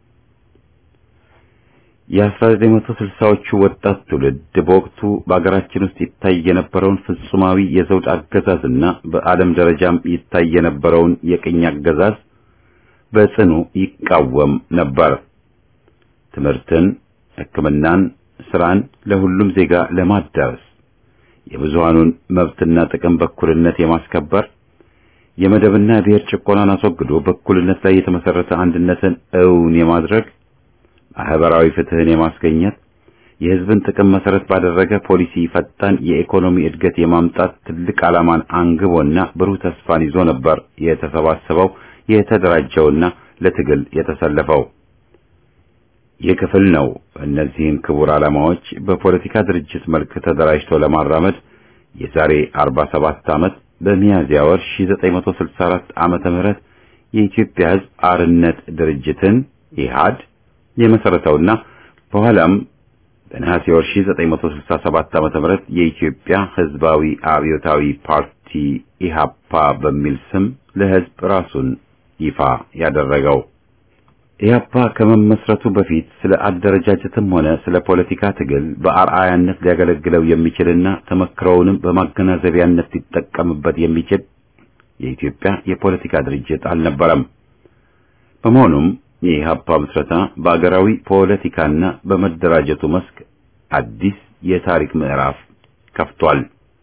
A: የ1960ዎቹ ወጣት ትውልድ በወቅቱ በአገራችን ውስጥ ይታይ የነበረውን ፍጹማዊ የዘውድ አገዛዝና በዓለም ደረጃም ይታይ የነበረውን የቅኝ አገዛዝ በጽኑ ይቃወም ነበር። ትምህርትን፣ ሕክምናን፣ ስራን ለሁሉም ዜጋ ለማዳረስ የብዙሃኑን መብትና ጥቅም በእኩልነት የማስከበር የመደብና የብሔር ጭቆናን አስወግዶ በእኩልነት ላይ የተመሰረተ አንድነትን እውን የማድረግ ማህበራዊ ፍትህን የማስገኘት የህዝብን ጥቅም መሰረት ባደረገ ፖሊሲ ፈጣን የኢኮኖሚ እድገት የማምጣት ትልቅ ዓላማን አንግቦና ብሩህ ተስፋን ይዞ ነበር የተሰባሰበው የተደራጀውና ለትግል የተሰለፈው። ይህ ክፍል ነው እነዚህን ክቡር ዓላማዎች በፖለቲካ ድርጅት መልክ ተደራጅቶ ለማራመድ የዛሬ 47 ዓመት በሚያዝያ ወር 1964 ዓመተ ምህረት የኢትዮጵያ ህዝብ አርነት ድርጅትን ኢህአድ የመሰረተውና በኋላም በነሐሴ ወር 1967 ዓ.ም የኢትዮጵያ ሕዝባዊ አብዮታዊ ፓርቲ ኢሃፓ በሚል ስም ለሕዝብ ራሱን ይፋ ያደረገው ኢህአፓ ከመመስረቱ በፊት ስለ አደረጃጀትም ሆነ ስለ ፖለቲካ ትግል በአርአያነት ሊያገለግለው የሚችልና ተመክሮውንም በማገናዘቢያነት ሊጠቀምበት የሚችል የኢትዮጵያ የፖለቲካ ድርጅት አልነበረም። በመሆኑም የኢህአፓ ምስረታ በአገራዊ ፖለቲካና በመደራጀቱ መስክ አዲስ የታሪክ ምዕራፍ ከፍቷል።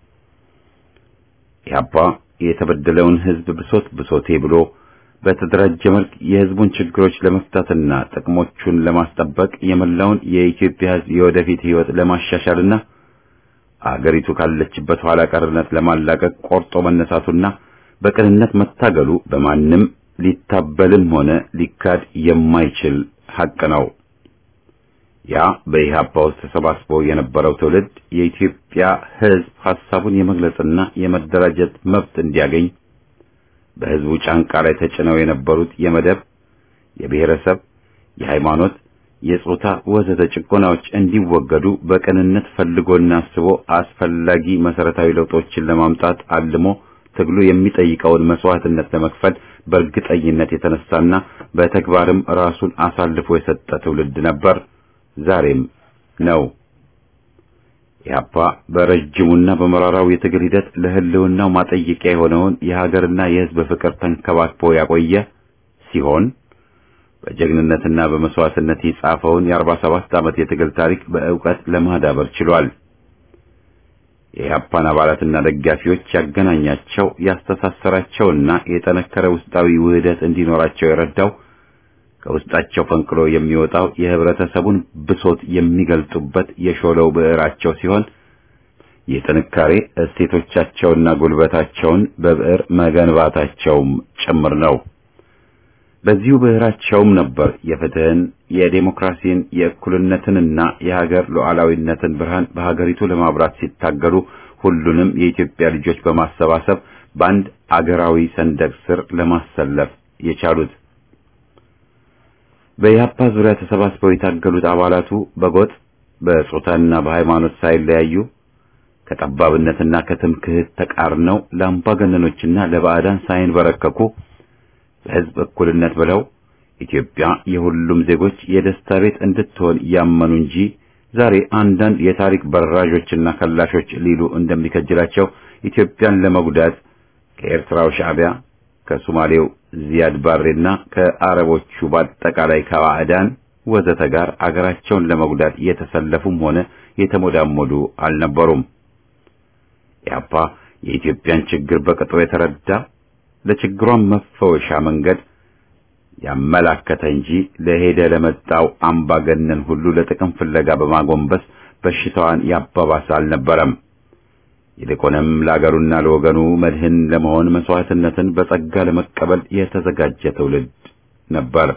A: ኢህአፓ የተበደለውን ህዝብ ብሶት ብሶቴ ብሎ በተደራጀ መልክ የህዝቡን ችግሮች ለመፍታትና ጥቅሞቹን ለማስጠበቅ የመላውን የኢትዮጵያ ህዝብ የወደፊት ህይወት ለማሻሻልና አገሪቱ ካለችበት ኋላ ቀርነት ለማላቀቅ ቆርጦ መነሳቱና በቅንነት መታገሉ በማንም ሊታበልም ሆነ ሊካድ የማይችል ሐቅ ነው። ያ በኢህአፓ ውስጥ ተሰባስቦ የነበረው ትውልድ የኢትዮጵያ ህዝብ ሐሳቡን የመግለጽና የመደራጀት መብት እንዲያገኝ በህዝቡ ጫንቃ ላይ ተጭነው የነበሩት የመደብ፣ የብሔረሰብ፣ የሃይማኖት፣ የጾታ ወዘተ ጭቆናዎች እንዲወገዱ በቅንነት ፈልጎና አስቦ አስፈላጊ መሰረታዊ ለውጦችን ለማምጣት አልሞ ትግሉ የሚጠይቀውን መስዋዕትነት ለመክፈል በእርግጠኝነት የተነሳና በተግባርም ራሱን አሳልፎ የሰጠ ትውልድ ነበር፣ ዛሬም ነው። ኢህአፓ በረጅሙና በመራራው የትግል ሂደት ለህልውናው ማጠየቂያ የሆነውን የሀገርና የህዝብ ፍቅር ተንከባክቦ ያቆየ ሲሆን በጀግንነትና በመስዋዕትነት የጻፈውን የአርባ ሰባት ዓመት የትግል ታሪክ በእውቀት ለማዳበር ችሏል። የኢህአፓን አባላትና ደጋፊዎች ያገናኛቸው ያስተሳሰራቸውና የጠነከረ ውስጣዊ ውህደት እንዲኖራቸው የረዳው ከውስጣቸው ፈንቅሎ የሚወጣው የህብረተሰቡን ብሶት የሚገልጡበት የሾለው ብዕራቸው ሲሆን የጥንካሬ እሴቶቻቸውና ጉልበታቸውን በብዕር መገንባታቸውም ጭምር ነው። በዚሁ ብዕራቸውም ነበር የፍትህን፣ የዴሞክራሲን፣ የእኩልነትንና የሀገር ሉዓላዊነትን ብርሃን በሀገሪቱ ለማብራት ሲታገሉ ሁሉንም የኢትዮጵያ ልጆች በማሰባሰብ በአንድ አገራዊ ሰንደቅ ስር ለማሰለፍ የቻሉት። በኢህአፓ ዙሪያ ተሰባስበው የታገሉት አባላቱ በጎጥ በጾታና በሃይማኖት ሳይለያዩ ከጠባብነትና ከትምክህት ተቃርነው ለአምባገነኖችና ለባዕዳን ሳይንበረከኩ ለህዝብ እኩልነት ብለው ኢትዮጵያ የሁሉም ዜጎች የደስታ ቤት እንድትሆን ያመኑ እንጂ ዛሬ አንዳንድ የታሪክ በራዦችና ከላሾች ሊሉ እንደሚከጅላቸው ኢትዮጵያን ለመጉዳት ከኤርትራው ሻዕቢያ ከሶማሌው ዚያድ ባሬና ከአረቦቹ በአጠቃላይ ከባዕዳን ወዘተ ጋር አገራቸውን ለመጉዳት የተሰለፉም ሆነ የተሞዳሞዱ አልነበሩም። ኢህአፓ የኢትዮጵያን ችግር በቅጡ የተረዳ ለችግሯን መፈወሻ መንገድ ያመላከተ እንጂ ለሄደ ለመጣው አምባገነን ሁሉ ለጥቅም ፍለጋ በማጎንበስ በሽታዋን ያባባሰ አልነበረም። ይልቁንም ለአገሩና ለወገኑ መድህን ለመሆን መስዋዕትነትን በጸጋ ለመቀበል የተዘጋጀ ትውልድ ነበር።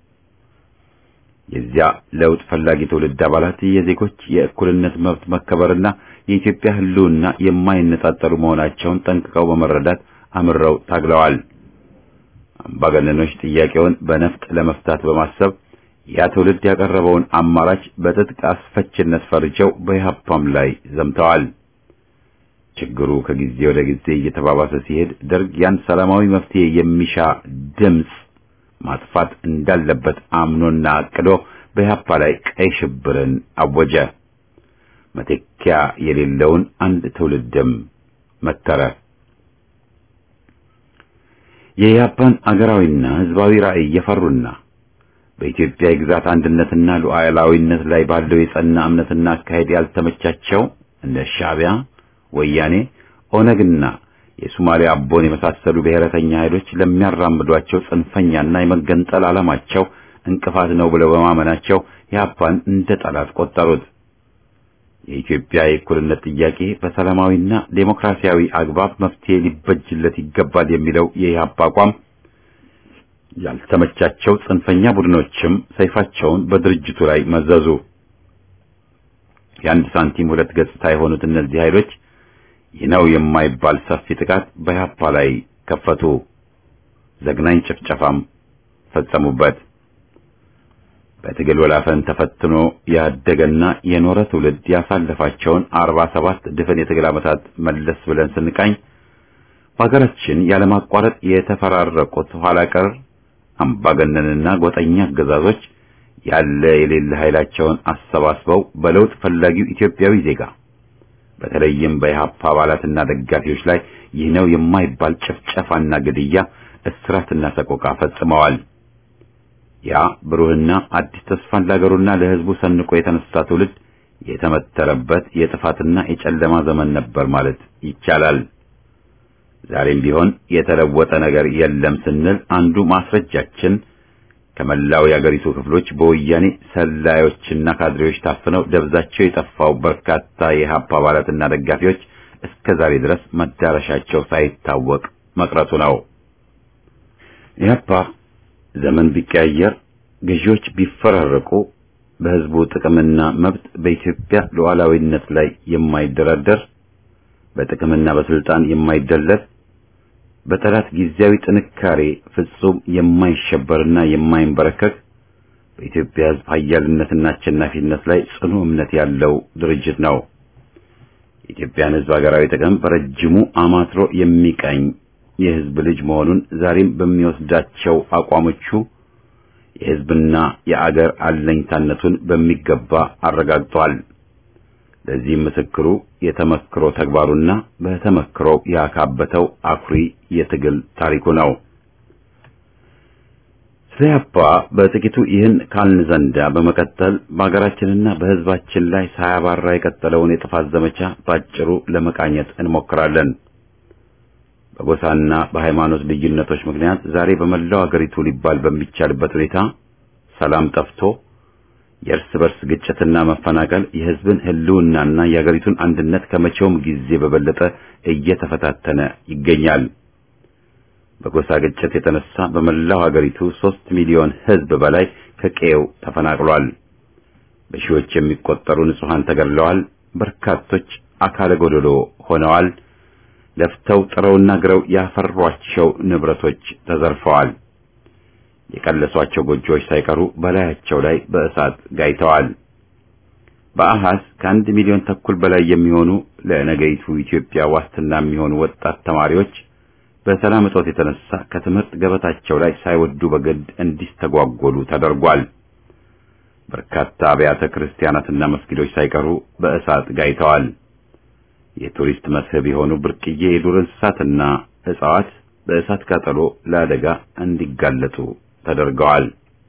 A: የዚያ ለውጥ ፈላጊ ትውልድ አባላት የዜጎች የእኩልነት መብት መከበርና የኢትዮጵያ ሕልውና የማይነጣጠሉ መሆናቸውን ጠንቅቀው በመረዳት አምረው ታግለዋል። አምባገነኖች ጥያቄውን በነፍጥ ለመፍታት በማሰብ ያ ትውልድ ያቀረበውን አማራጭ በትጥቅ አስፈችነት ፈርጀው በኢህአፓም ላይ ዘምተዋል። ችግሩ ከጊዜ ወደ ጊዜ እየተባባሰ ሲሄድ ደርግ ያን ሰላማዊ መፍትሄ የሚሻ ድምፅ ማጥፋት እንዳለበት አምኖና አቅዶ በኢህአፓ ላይ ቀይ ሽብርን አወጀ። መተኪያ የሌለውን አንድ ትውልድም መተረ። የኢህአፓን አገራዊና ህዝባዊ ራዕይ የፈሩና በኢትዮጵያ የግዛት አንድነትና ሉዓላዊነት ላይ ባለው የጸና እምነትና አካሄድ ያልተመቻቸው እንደ ሻዕቢያ፣ ወያኔ፣ ኦነግና የሶማሊያ አቦን የመሳሰሉ ብሔረተኛ ኃይሎች ለሚያራምዷቸው ጽንፈኛና የመገንጠል ዓላማቸው እንቅፋት ነው ብለው በማመናቸው ኢህአፓን እንደ ጠላት ቆጠሩት። የኢትዮጵያ የእኩልነት ጥያቄ በሰላማዊና ዴሞክራሲያዊ አግባብ መፍትሄ ሊበጅለት ይገባል የሚለው የኢህአፓ አቋም ያልተመቻቸው ጽንፈኛ ቡድኖችም ሰይፋቸውን በድርጅቱ ላይ መዘዙ። የአንድ ሳንቲም ሁለት ገጽታ የሆኑት እነዚህ ኃይሎች ይህ ነው የማይባል ሰፊ ጥቃት በኢህአፓ ላይ ከፈቱ። ዘግናኝ ጭፍጨፋም ፈጸሙበት። በትግል ወላፈን ተፈትኖ ያደገና የኖረ ትውልድ ያሳለፋቸውን አርባ ሰባት ድፍን የትግል ዓመታት መለስ ብለን ስንቃኝ በሀገራችን ያለማቋረጥ የተፈራረቁት ኋላ ቀር አምባገነንና ጎጠኛ አገዛዞች ያለ የሌለ ኃይላቸውን አሰባስበው በለውጥ ፈላጊው ኢትዮጵያዊ ዜጋ በተለይም በኢህአፓ አባላትና ደጋፊዎች ላይ ይህ ነው የማይባል ጭፍጨፋና ግድያ፣ እስራትና ሰቆቃ ፈጽመዋል። ያ ብሩህና አዲስ ተስፋን ለሀገሩና ለሕዝቡ ሰንቆ የተነሳ ትውልድ የተመተረበት የጥፋትና የጨለማ ዘመን ነበር ማለት ይቻላል። ዛሬም ቢሆን የተለወጠ ነገር የለም ስንል አንዱ ማስረጃችን ከመላው የአገሪቱ ክፍሎች በወያኔ ሰላዮችና ካድሬዎች ታፍነው ደብዛቸው የጠፋው በርካታ የኢህአፓ አባላትና ደጋፊዎች እስከ ዛሬ ድረስ መዳረሻቸው ሳይታወቅ መቅረቱ ነው። ኢህአፓ ዘመን ቢቀያየር፣ ገዢዎች ቢፈራረቁ፣ በህዝቡ ጥቅምና መብት በኢትዮጵያ ሉዓላዊነት ላይ የማይደራደር በጥቅምና በስልጣን የማይደለል በጠላት ጊዜያዊ ጥንካሬ ፍጹም የማይሸበርና የማይንበረከክ በኢትዮጵያ ህዝብ ኃያልነትና አሸናፊነት ላይ ጽኑ እምነት ያለው ድርጅት ነው። የኢትዮጵያን ህዝብ ሀገራዊ ጥቅም በረጅሙ አማትሮ የሚቀኝ የህዝብ ልጅ መሆኑን ዛሬም በሚወስዳቸው አቋሞቹ የህዝብና የአገር አለኝታነቱን በሚገባ አረጋግጧል። ለዚህም ምስክሩ የተመክሮ ተግባሩና በተመክሮው ያካበተው አኩሪ የትግል ታሪኩ ነው። ስለ ኢህአፓ በጥቂቱ ይህን ካልን ዘንዳ በመቀጠል በሀገራችንና በህዝባችን ላይ ሳያባራ የቀጠለውን የጥፋት ዘመቻ ባጭሩ ለመቃኘት እንሞክራለን። በጎሳና በሃይማኖት ልዩነቶች ምክንያት ዛሬ በመላው አገሪቱ ሊባል በሚቻልበት ሁኔታ ሰላም ጠፍቶ የእርስ በርስ ግጭትና መፈናቀል የህዝብን ህልውናና የአገሪቱን አንድነት ከመቼውም ጊዜ በበለጠ እየተፈታተነ ይገኛል። በጎሳ ግጭት የተነሳ በመላው አገሪቱ ሦስት ሚሊዮን ህዝብ በላይ ከቀየው ተፈናቅሏል። በሺዎች የሚቆጠሩ ንጹሐን ተገድለዋል። በርካቶች አካለ ጎደሎ ሆነዋል። ለፍተው ጥረውና ግረው ያፈሯቸው ንብረቶች ተዘርፈዋል። የቀለሷቸው ጎጆዎች ሳይቀሩ በላያቸው ላይ በእሳት ጋይተዋል። በአሃዝ ከአንድ ሚሊዮን ተኩል በላይ የሚሆኑ ለነገይቱ ኢትዮጵያ ዋስትና የሚሆኑ ወጣት ተማሪዎች በሰላም እጦት የተነሳ ከትምህርት ገበታቸው ላይ ሳይወዱ በግድ እንዲስተጓጎሉ ተደርጓል። በርካታ አብያተ ክርስቲያናትና መስጊዶች ሳይቀሩ በእሳት ጋይተዋል። የቱሪስት መስህብ የሆኑ ብርቅዬ የዱር እንስሳትና እጽዋት በእሳት ቃጠሎ ለአደጋ እንዲጋለጡ ተደርገዋል።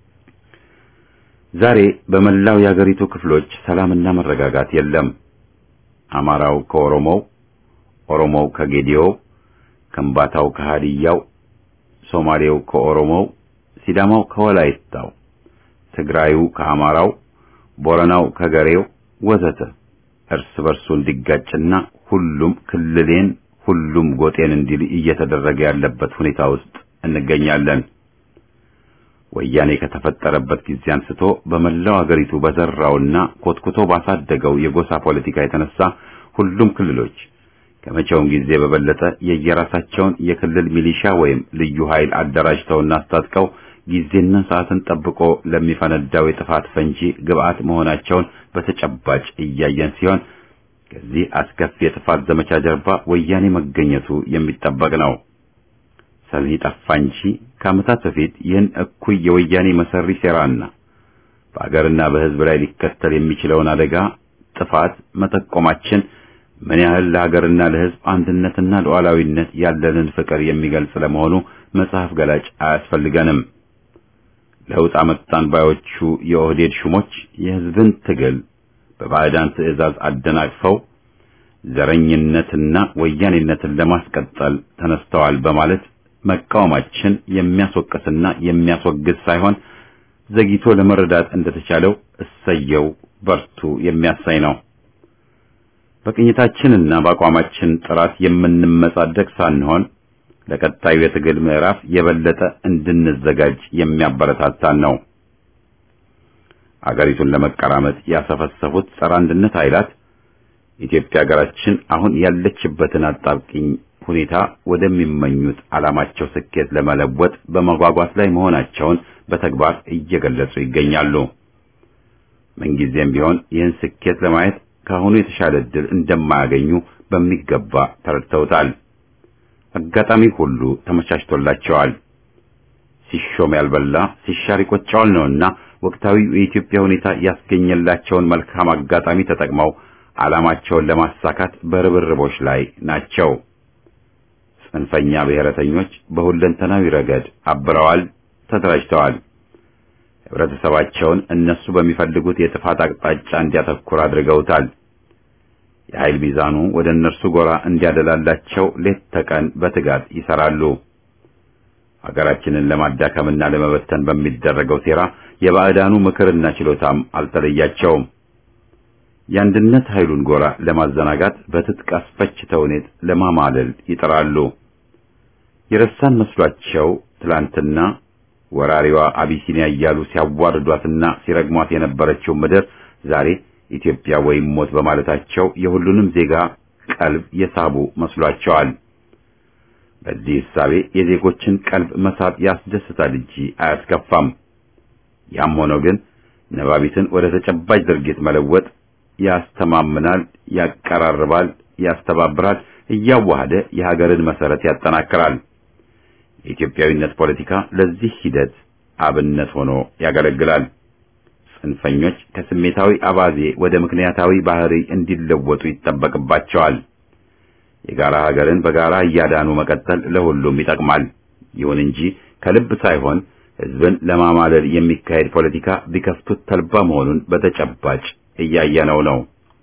A: ዛሬ በመላው የአገሪቱ ክፍሎች ሰላምና መረጋጋት የለም። አማራው ከኦሮሞው፣ ኦሮሞው ከጌዲዮው፣ ከምባታው ከሃዲያው፣ ሶማሌው ከኦሮሞው፣ ሲዳማው ከወላይታው፣ ትግራዩ ከአማራው፣ ቦረናው ከገሬው ወዘተ እርስ በርሱ እንዲጋጭና ሁሉም ክልሌን ሁሉም ጎጤን እንዲል እየተደረገ ያለበት ሁኔታ ውስጥ እንገኛለን። ወያኔ ከተፈጠረበት ጊዜ አንስቶ በመላው አገሪቱ በዘራውና ኮትኩቶ ባሳደገው የጎሳ ፖለቲካ የተነሳ ሁሉም ክልሎች ከመቼውም ጊዜ በበለጠ የየራሳቸውን የክልል ሚሊሻ ወይም ልዩ ኃይል አደራጅተውና አስታጥቀው ጊዜና ሰዓትን ጠብቆ ለሚፈነዳው የጥፋት ፈንጂ ግብዓት መሆናቸውን በተጨባጭ እያየን ሲሆን ከዚህ አስከፊ የጥፋት ዘመቻ ጀርባ ወያኔ መገኘቱ የሚጠበቅ ነው። ሰሚ ጠፋ እንጂ ከዓመታት በፊት ይህን እኩይ የወያኔ መሰሪ ሴራና በአገርና በሕዝብ ላይ ሊከተል የሚችለውን አደጋ ጥፋት መጠቆማችን ምን ያህል ለሀገርና ለሕዝብ አንድነትና ሉዓላዊነት ያለንን ፍቅር የሚገልጽ ለመሆኑ መጽሐፍ ገላጭ አያስፈልገንም። ለውጥ አመጣን ባዮቹ የኦህዴድ ሹሞች የሕዝብን ትግል በባዕዳን ትዕዛዝ አደናቅፈው ዘረኝነትና ወያኔነትን ለማስቀጠል ተነስተዋል በማለት መቃወማችን የሚያስወቅስና የሚያስወግዝ ሳይሆን ዘግይቶ ለመረዳት እንደተቻለው እሰየው በርቱ የሚያሳይ ነው። በቅኝታችንና በአቋማችን ጥራት የምንመጻደቅ ሳንሆን ለቀጣዩ የትግል ምዕራፍ የበለጠ እንድንዘጋጅ የሚያበረታታን ነው። አገሪቱን ለመቀራመጥ ያሰፈሰፉት ጸረ አንድነት ኃይላት ኢትዮጵያ ሀገራችን አሁን ያለችበትን አጣብቂኝ ሁኔታ ወደሚመኙት ዓላማቸው ስኬት ለመለወጥ በመጓጓት ላይ መሆናቸውን በተግባር እየገለጹ ይገኛሉ። ምንጊዜም ቢሆን ይህን ስኬት ለማየት ከአሁኑ የተሻለ ዕድል እንደማያገኙ በሚገባ ተረድተውታል። አጋጣሚ ሁሉ ተመቻችቶላቸዋል። ሲሾም ያልበላ ሲሻር ይቆጨዋል ነውና ወቅታዊው የኢትዮጵያ ሁኔታ ያስገኘላቸውን መልካም አጋጣሚ ተጠቅመው ዓላማቸውን ለማሳካት በርብርቦች ላይ ናቸው። ጽንፈኛ ብሔረተኞች በሁለንተናዊ ረገድ አብረዋል፣ ተደራጅተዋል። ህብረተሰባቸውን እነሱ በሚፈልጉት የጥፋት አቅጣጫ እንዲያተኩር አድርገውታል። የኃይል ሚዛኑ ወደ እነርሱ ጎራ እንዲያደላላቸው ሌት ተቀን በትጋት ይሰራሉ። ሀገራችንን ለማዳከምና ለመበተን በሚደረገው ሴራ የባዕዳኑ ምክርና ችሎታም አልተለያቸውም። የአንድነት ኃይሉን ጎራ ለማዘናጋት በትጥቅ አስፈች ተውኔት ለማማለል ይጥራሉ። የረሳን መስሏቸው ትላንትና ወራሪዋ አቢሲኒያ እያሉ ሲያዋርዷትና ሲረግሟት የነበረችው ምድር ዛሬ ኢትዮጵያ ወይም ሞት በማለታቸው የሁሉንም ዜጋ ቀልብ የሳቡ መስሏቸዋል። በዚህ እሳቤ የዜጎችን ቀልብ መሳብ ያስደስታል እንጂ አያስከፋም። ያም ሆኖ ግን ነባቢትን ወደ ተጨባጭ ድርጊት መለወጥ ያስተማምናል፣ ያቀራርባል፣ ያስተባብራል፣ እያዋሃደ የሀገርን መሰረት ያጠናክራል። የኢትዮጵያዊነት ፖለቲካ ለዚህ ሂደት አብነት ሆኖ ያገለግላል። ጽንፈኞች ከስሜታዊ አባዜ ወደ ምክንያታዊ ባህሪ እንዲለወጡ ይጠበቅባቸዋል። የጋራ ሀገርን በጋራ እያዳኑ መቀጠል ለሁሉም ይጠቅማል። ይሁን እንጂ ከልብ ሳይሆን ሕዝብን ለማማለል የሚካሄድ ፖለቲካ ቢከፍቱት ተልባ መሆኑን በተጨባጭ እያየነው ነው።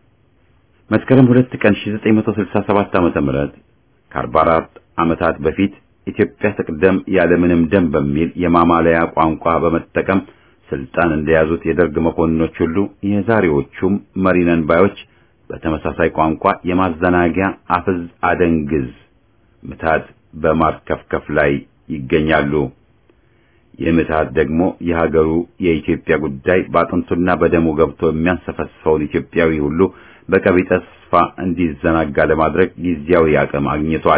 A: መስከረም ሁለት ቀን 1967 ዓመተ ምህረት ከ44 ዓመታት በፊት ኢትዮጵያ ትቅደም ያለምንም ደም በሚል የማማለያ ቋንቋ በመጠቀም ስልጣን እንደያዙት የደርግ መኮንኖች ሁሉ የዛሬዎቹም መሪነን ባዮች በተመሳሳይ ቋንቋ የማዘናጊያ አፍዝ አደንግዝ ምታት በማርከፍከፍ ላይ ይገኛሉ። ይህ ምትሃት ደግሞ የሀገሩ የኢትዮጵያ ጉዳይ በአጥንቱና በደሙ ገብቶ የሚያንሰፈስፈውን ኢትዮጵያዊ ሁሉ በቀቢጠ ተስፋ እንዲዘናጋ ለማድረግ ጊዜያዊ አቅም አግኝቷል።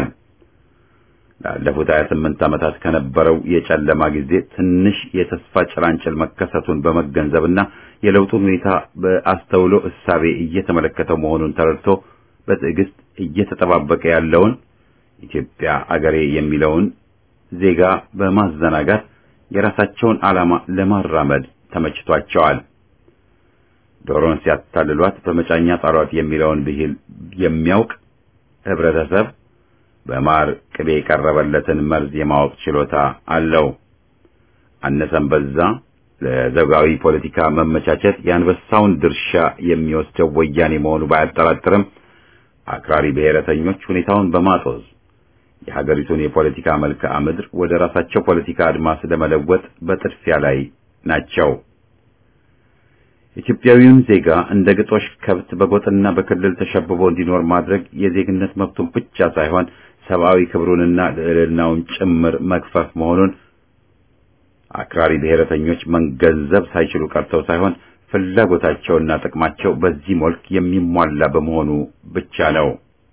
A: ላለፉት 28 ዓመታት ከነበረው የጨለማ ጊዜ ትንሽ የተስፋ ጭላንጭል መከሰቱን በመገንዘብና የለውጡን ሁኔታ በአስተውሎ እሳቤ እየተመለከተው መሆኑን ተረድቶ በትዕግስት እየተጠባበቀ ያለውን ኢትዮጵያ አገሬ የሚለውን ዜጋ በማዘናጋት የራሳቸውን ዓላማ ለማራመድ ተመችቷቸዋል። ዶሮን ሲያታልሏት በመጫኛ ጣሏት የሚለውን ብሂል የሚያውቅ ህብረተሰብ በማር ቅቤ የቀረበለትን መርዝ የማወቅ ችሎታ አለው። አነሰም በዛ ለዘውጋዊ ፖለቲካ መመቻቸት የአንበሳውን ድርሻ የሚወስደው ወያኔ መሆኑ ባያጠራጥርም አክራሪ ብሔረተኞች ሁኔታውን በማጦዝ የሀገሪቱን የፖለቲካ መልክዓ ምድር ወደ ራሳቸው ፖለቲካ አድማስ ለመለወጥ በጥድፊያ ላይ ናቸው። ኢትዮጵያዊውን ዜጋ እንደ ግጦሽ ከብት በጎጥና በክልል ተሸብቦ እንዲኖር ማድረግ የዜግነት መብቱን ብቻ ሳይሆን ሰብአዊ ክብሩንና ልዕልናውን ጭምር መግፈፍ መሆኑን አክራሪ ብሔረተኞች መገንዘብ ሳይችሉ ቀርተው ሳይሆን ፍላጎታቸውና ጥቅማቸው በዚህ መልክ የሚሟላ በመሆኑ ብቻ ነው።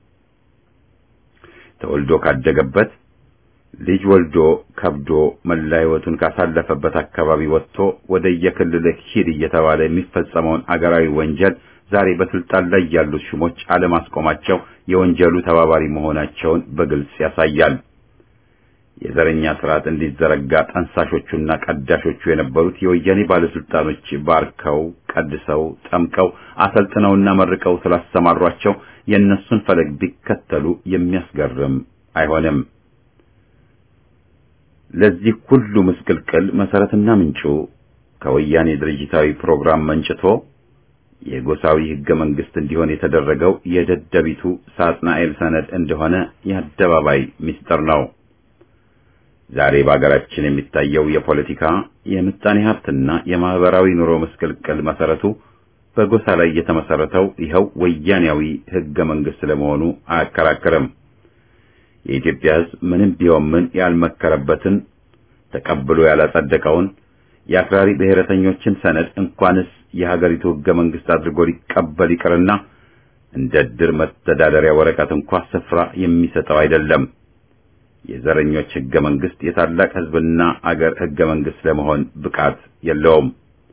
A: ተወልዶ ካደገበት ልጅ ወልዶ ከብዶ መላ ሕይወቱን ካሳለፈበት አካባቢ ወጥቶ ወደ የክልል ሂድ እየተባለ የሚፈጸመውን አገራዊ ወንጀል ዛሬ በስልጣን ላይ ያሉት ሹሞች አለማስቆማቸው የወንጀሉ ተባባሪ መሆናቸውን በግልጽ ያሳያል። የዘረኛ ስርዓት እንዲዘረጋ ጠንሳሾቹና ቀዳሾቹ የነበሩት የወያኔ ባለስልጣኖች ባርከው፣ ቀድሰው፣ ጠምቀው፣ አሰልጥነውና መርቀው ስላሰማሯቸው የእነሱን ፈለግ ቢከተሉ የሚያስገርም አይሆንም። ለዚህ ሁሉ ምስቅልቅል መሰረትና ምንጩ ከወያኔ ድርጅታዊ ፕሮግራም መንጭቶ የጎሳዊ ህገ መንግስት እንዲሆን የተደረገው የደደቢቱ ሳጥናኤል ሰነድ እንደሆነ የአደባባይ ምስጢር ነው። ዛሬ በአገራችን የሚታየው የፖለቲካ የምጣኔ ሀብትና የማህበራዊ ኑሮ ምስቅልቅል መሰረቱ በጎሳ ላይ የተመሰረተው ይኸው ወያኔያዊ ህገ መንግስት ለመሆኑ አያከራክርም። የኢትዮጵያ ህዝብ ምንም ቢሆን ምን ያልመከረበትን ተቀብሎ ያላጸደቀውን የአክራሪ ብሔረተኞችን ሰነድ እንኳንስ የሀገሪቱ ህገ መንግስት አድርጎ ሊቀበል ይቅርና እንደ ድር መተዳደሪያ ወረቀት እንኳ ስፍራ የሚሰጠው አይደለም። የዘረኞች ህገ መንግስት የታላቅ ህዝብና አገር ህገ መንግስት ለመሆን ብቃት የለውም።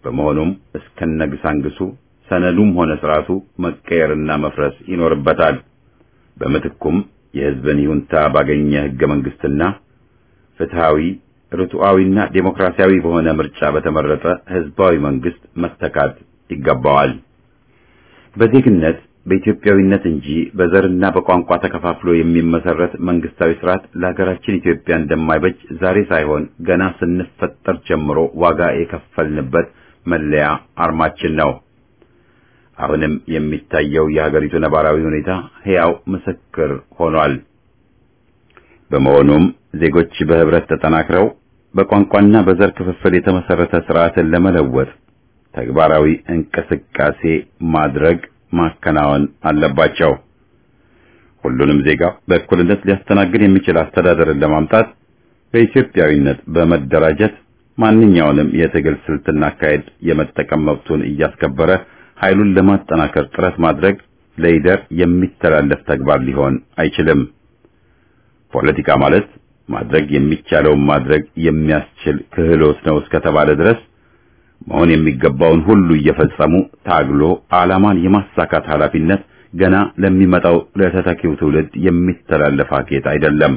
A: በመሆኑም እስከነግሳንግሱ ሰነዱም ሆነ ስርዓቱ መቀየርና መፍረስ ይኖርበታል። በምትኩም የሕዝብን ይሁንታ ባገኘ ሕገ መንግስትና ፍትሃዊ ርቱዓዊና ዴሞክራሲያዊ በሆነ ምርጫ በተመረጠ ሕዝባዊ መንግስት መተካት ይገባዋል። በዜግነት በኢትዮጵያዊነት እንጂ በዘርና በቋንቋ ተከፋፍሎ የሚመሰረት መንግስታዊ ስርዓት ለሀገራችን ኢትዮጵያ እንደማይበጅ ዛሬ ሳይሆን ገና ስንፈጠር ጀምሮ ዋጋ የከፈልንበት መለያ አርማችን ነው። አሁንም የሚታየው የሀገሪቱ ነባራዊ ሁኔታ ሕያው ምስክር ሆኗል። በመሆኑም ዜጎች በህብረት ተጠናክረው በቋንቋና በዘር ክፍፍል የተመሰረተ ስርዓትን ለመለወጥ ተግባራዊ እንቅስቃሴ ማድረግ ማከናወን አለባቸው። ሁሉንም ዜጋ በእኩልነት ሊያስተናግድ የሚችል አስተዳደርን ለማምጣት በኢትዮጵያዊነት በመደራጀት ማንኛውንም የትግል ስልትና አካሄድ የመጠቀም መብቱን እያስከበረ ኃይሉን ለማጠናከር ጥረት ማድረግ ለይደር የሚተላለፍ ተግባር ሊሆን አይችልም። ፖለቲካ ማለት ማድረግ የሚቻለውን ማድረግ የሚያስችል ክህሎት ነው እስከተባለ ድረስ መሆን የሚገባውን ሁሉ እየፈጸሙ ታግሎ ዓላማን የማሳካት ኃላፊነት ገና ለሚመጣው ለተተኪው ትውልድ የሚተላለፍ አኬት አይደለም።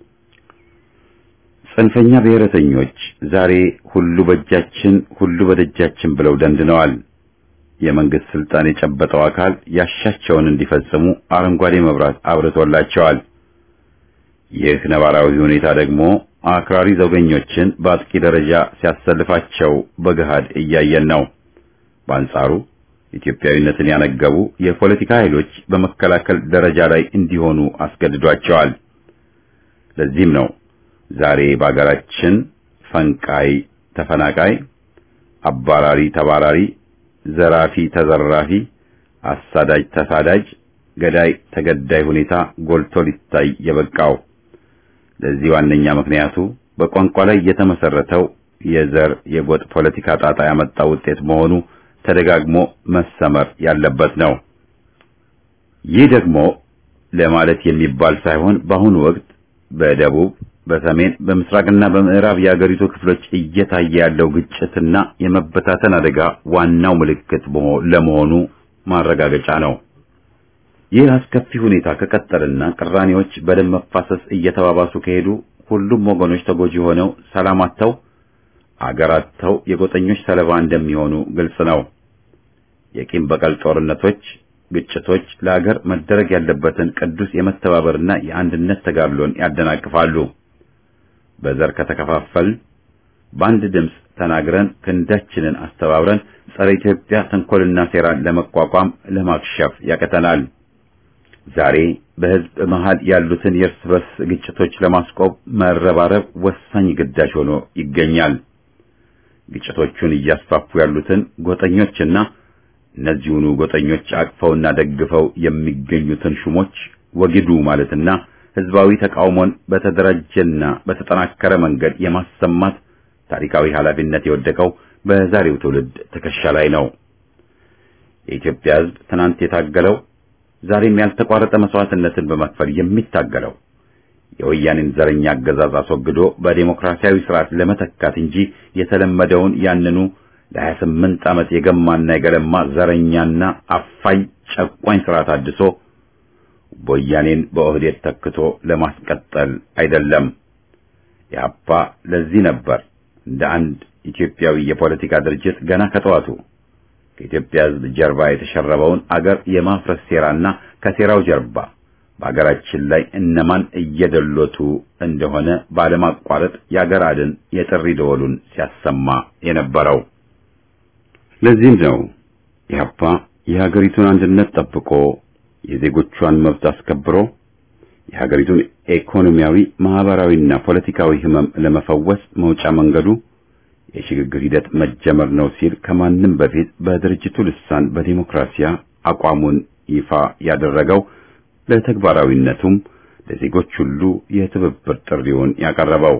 A: ጽንፈኛ ብሔረተኞች ዛሬ ሁሉ በእጃችን ሁሉ በደጃችን ብለው ደንድነዋል። የመንግስት ስልጣን የጨበጠው አካል ያሻቸውን እንዲፈጽሙ አረንጓዴ መብራት አብርቶላቸዋል። ይህ ነባራዊ ሁኔታ ደግሞ አክራሪ ዘውገኞችን በአጥቂ ደረጃ ሲያሰልፋቸው በገሃድ እያየን ነው። በአንጻሩ ኢትዮጵያዊነትን ያነገቡ የፖለቲካ ኃይሎች በመከላከል ደረጃ ላይ እንዲሆኑ አስገድዷቸዋል። ለዚህም ነው ዛሬ በአገራችን ፈንቃይ ተፈናቃይ፣ አባራሪ ተባራሪ፣ ዘራፊ ተዘራፊ፣ አሳዳጅ ተሳዳጅ፣ ገዳይ ተገዳይ ሁኔታ ጎልቶ ሊታይ የበቃው። ለዚህ ዋነኛ ምክንያቱ በቋንቋ ላይ የተመሰረተው የዘር የጎጥ ፖለቲካ ጣጣ ያመጣው ውጤት መሆኑ ተደጋግሞ መሰመር ያለበት ነው። ይህ ደግሞ ለማለት የሚባል ሳይሆን በአሁኑ ወቅት በደቡብ፣ በሰሜን፣ በምስራቅና በምዕራብ የአገሪቱ ክፍሎች እየታየ ያለው ግጭትና የመበታተን አደጋ ዋናው ምልክት ለመሆኑ ማረጋገጫ ነው። ይህ አስከፊ ሁኔታ ከቀጠልና ቅራኔዎች በደም መፋሰስ እየተባባሱ ከሄዱ ሁሉም ወገኖች ተጎጂ ሆነው ሰላም አጥተው አገር አጥተው የጎጠኞች ሰለባ እንደሚሆኑ ግልጽ ነው። የቂም በቀል ጦርነቶች፣ ግጭቶች ለአገር መደረግ ያለበትን ቅዱስ የመተባበርና የአንድነት ተጋድሎን ያደናቅፋሉ። በዘር ከተከፋፈል በአንድ ድምፅ ተናግረን ክንዳችንን አስተባብረን ጸረ ኢትዮጵያ ተንኮልና ሴራን ለመቋቋም ለማክሸፍ ያቀተናል። ዛሬ በሕዝብ መሃል ያሉትን የእርስ በርስ ግጭቶች ለማስቆም መረባረብ ወሳኝ ግዳጅ ሆኖ ይገኛል። ግጭቶቹን እያስፋፉ ያሉትን ጎጠኞችና እነዚሁኑ ጎጠኞች አቅፈውና ደግፈው የሚገኙትን ሹሞች ወግዱ ማለትና ሕዝባዊ ተቃውሞን በተደራጀና በተጠናከረ መንገድ የማሰማት ታሪካዊ ኃላፊነት የወደቀው በዛሬው ትውልድ ትከሻ ላይ ነው። የኢትዮጵያ ሕዝብ ትናንት የታገለው ዛሬም ያልተቋረጠ መስዋዕትነትን በመክፈል የሚታገለው የወያኔን ዘረኛ አገዛዝ አስወግዶ በዴሞክራሲያዊ ስርዓት ለመተካት እንጂ የተለመደውን ያንኑ ለሀያ ስምንት ዓመት የገማና የገለማ ዘረኛና አፋኝ ጨቋኝ ስርዓት አድሶ ወያኔን በኦህዴድ ተክቶ ለማስቀጠል አይደለም። ኢህአፓ ለዚህ ነበር እንደ አንድ ኢትዮጵያዊ የፖለቲካ ድርጅት ገና ከጠዋቱ ከኢትዮጵያ ሕዝብ ጀርባ የተሸረበውን አገር የማፍረስ ሴራና ከሴራው ጀርባ በአገራችን ላይ እነማን እየደሎቱ እንደሆነ ባለማቋረጥ የአገር አድን የጥሪ ደወሉን ሲያሰማ የነበረው። ለዚህም ነው ኢህአፓ የሀገሪቱን አንድነት ጠብቆ የዜጎቿን መብት አስከብሮ የሀገሪቱን ኢኮኖሚያዊ፣ ማህበራዊና ፖለቲካዊ ህመም ለመፈወስ መውጫ መንገዱ የሽግግር ሂደት መጀመር ነው ሲል ከማንም በፊት በድርጅቱ ልሳን በዲሞክራሲያ አቋሙን ይፋ ያደረገው ለተግባራዊነቱም ለዜጎች ሁሉ የትብብር ጥሪውን ያቀረበው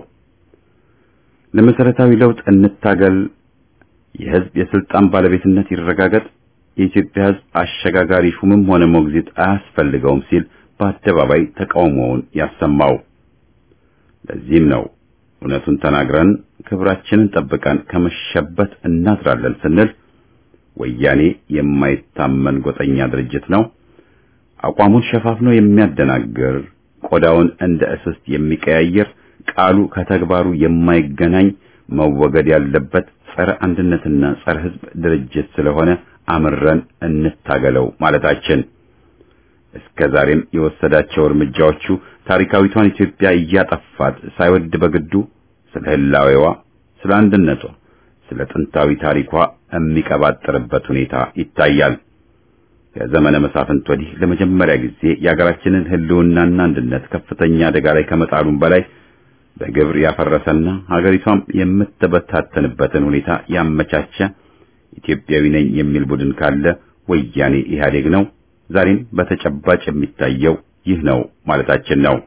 A: ለመሰረታዊ ለውጥ እንታገል፣ የህዝብ የስልጣን ባለቤትነት ይረጋገጥ፣ የኢትዮጵያ ህዝብ አሸጋጋሪ ሹምም ሆነ ሞግዚት አያስፈልገውም ሲል በአደባባይ ተቃውሞውን ያሰማው። ለዚህም ነው እውነቱን ተናግረን ክብራችንን ጠብቀን ከመሸበት እናድራለን ስንል ወያኔ የማይታመን ጎጠኛ ድርጅት ነው፣ አቋሙን ሸፋፍኖ የሚያደናግር ቆዳውን እንደ እስስት የሚቀያየር ቃሉ ከተግባሩ የማይገናኝ መወገድ ያለበት ጸረ አንድነትና ጸረ ሕዝብ ድርጅት ስለሆነ አምረን እንታገለው ማለታችን እስከ ዛሬም የወሰዳቸው እርምጃዎቹ ታሪካዊቷን ኢትዮጵያ እያጠፋት ሳይወድ በግዱ ስለ ህላዌዋ፣ ስለ አንድነቷ፣ ስለ ጥንታዊ ታሪኳ የሚቀባጥርበት ሁኔታ ይታያል። ከዘመነ መሳፍንት ወዲህ ለመጀመሪያ ጊዜ የሀገራችንን ህልውናና አንድነት ከፍተኛ አደጋ ላይ ከመጣሉም በላይ በግብር ያፈረሰና ሀገሪቷም የምትበታተንበትን ሁኔታ ያመቻቸ ኢትዮጵያዊ ነኝ የሚል ቡድን ካለ ወያኔ ኢህአዴግ ነው። ዛሬም በተጨባጭ የሚታየው ይህ ነው ማለታችን ነው።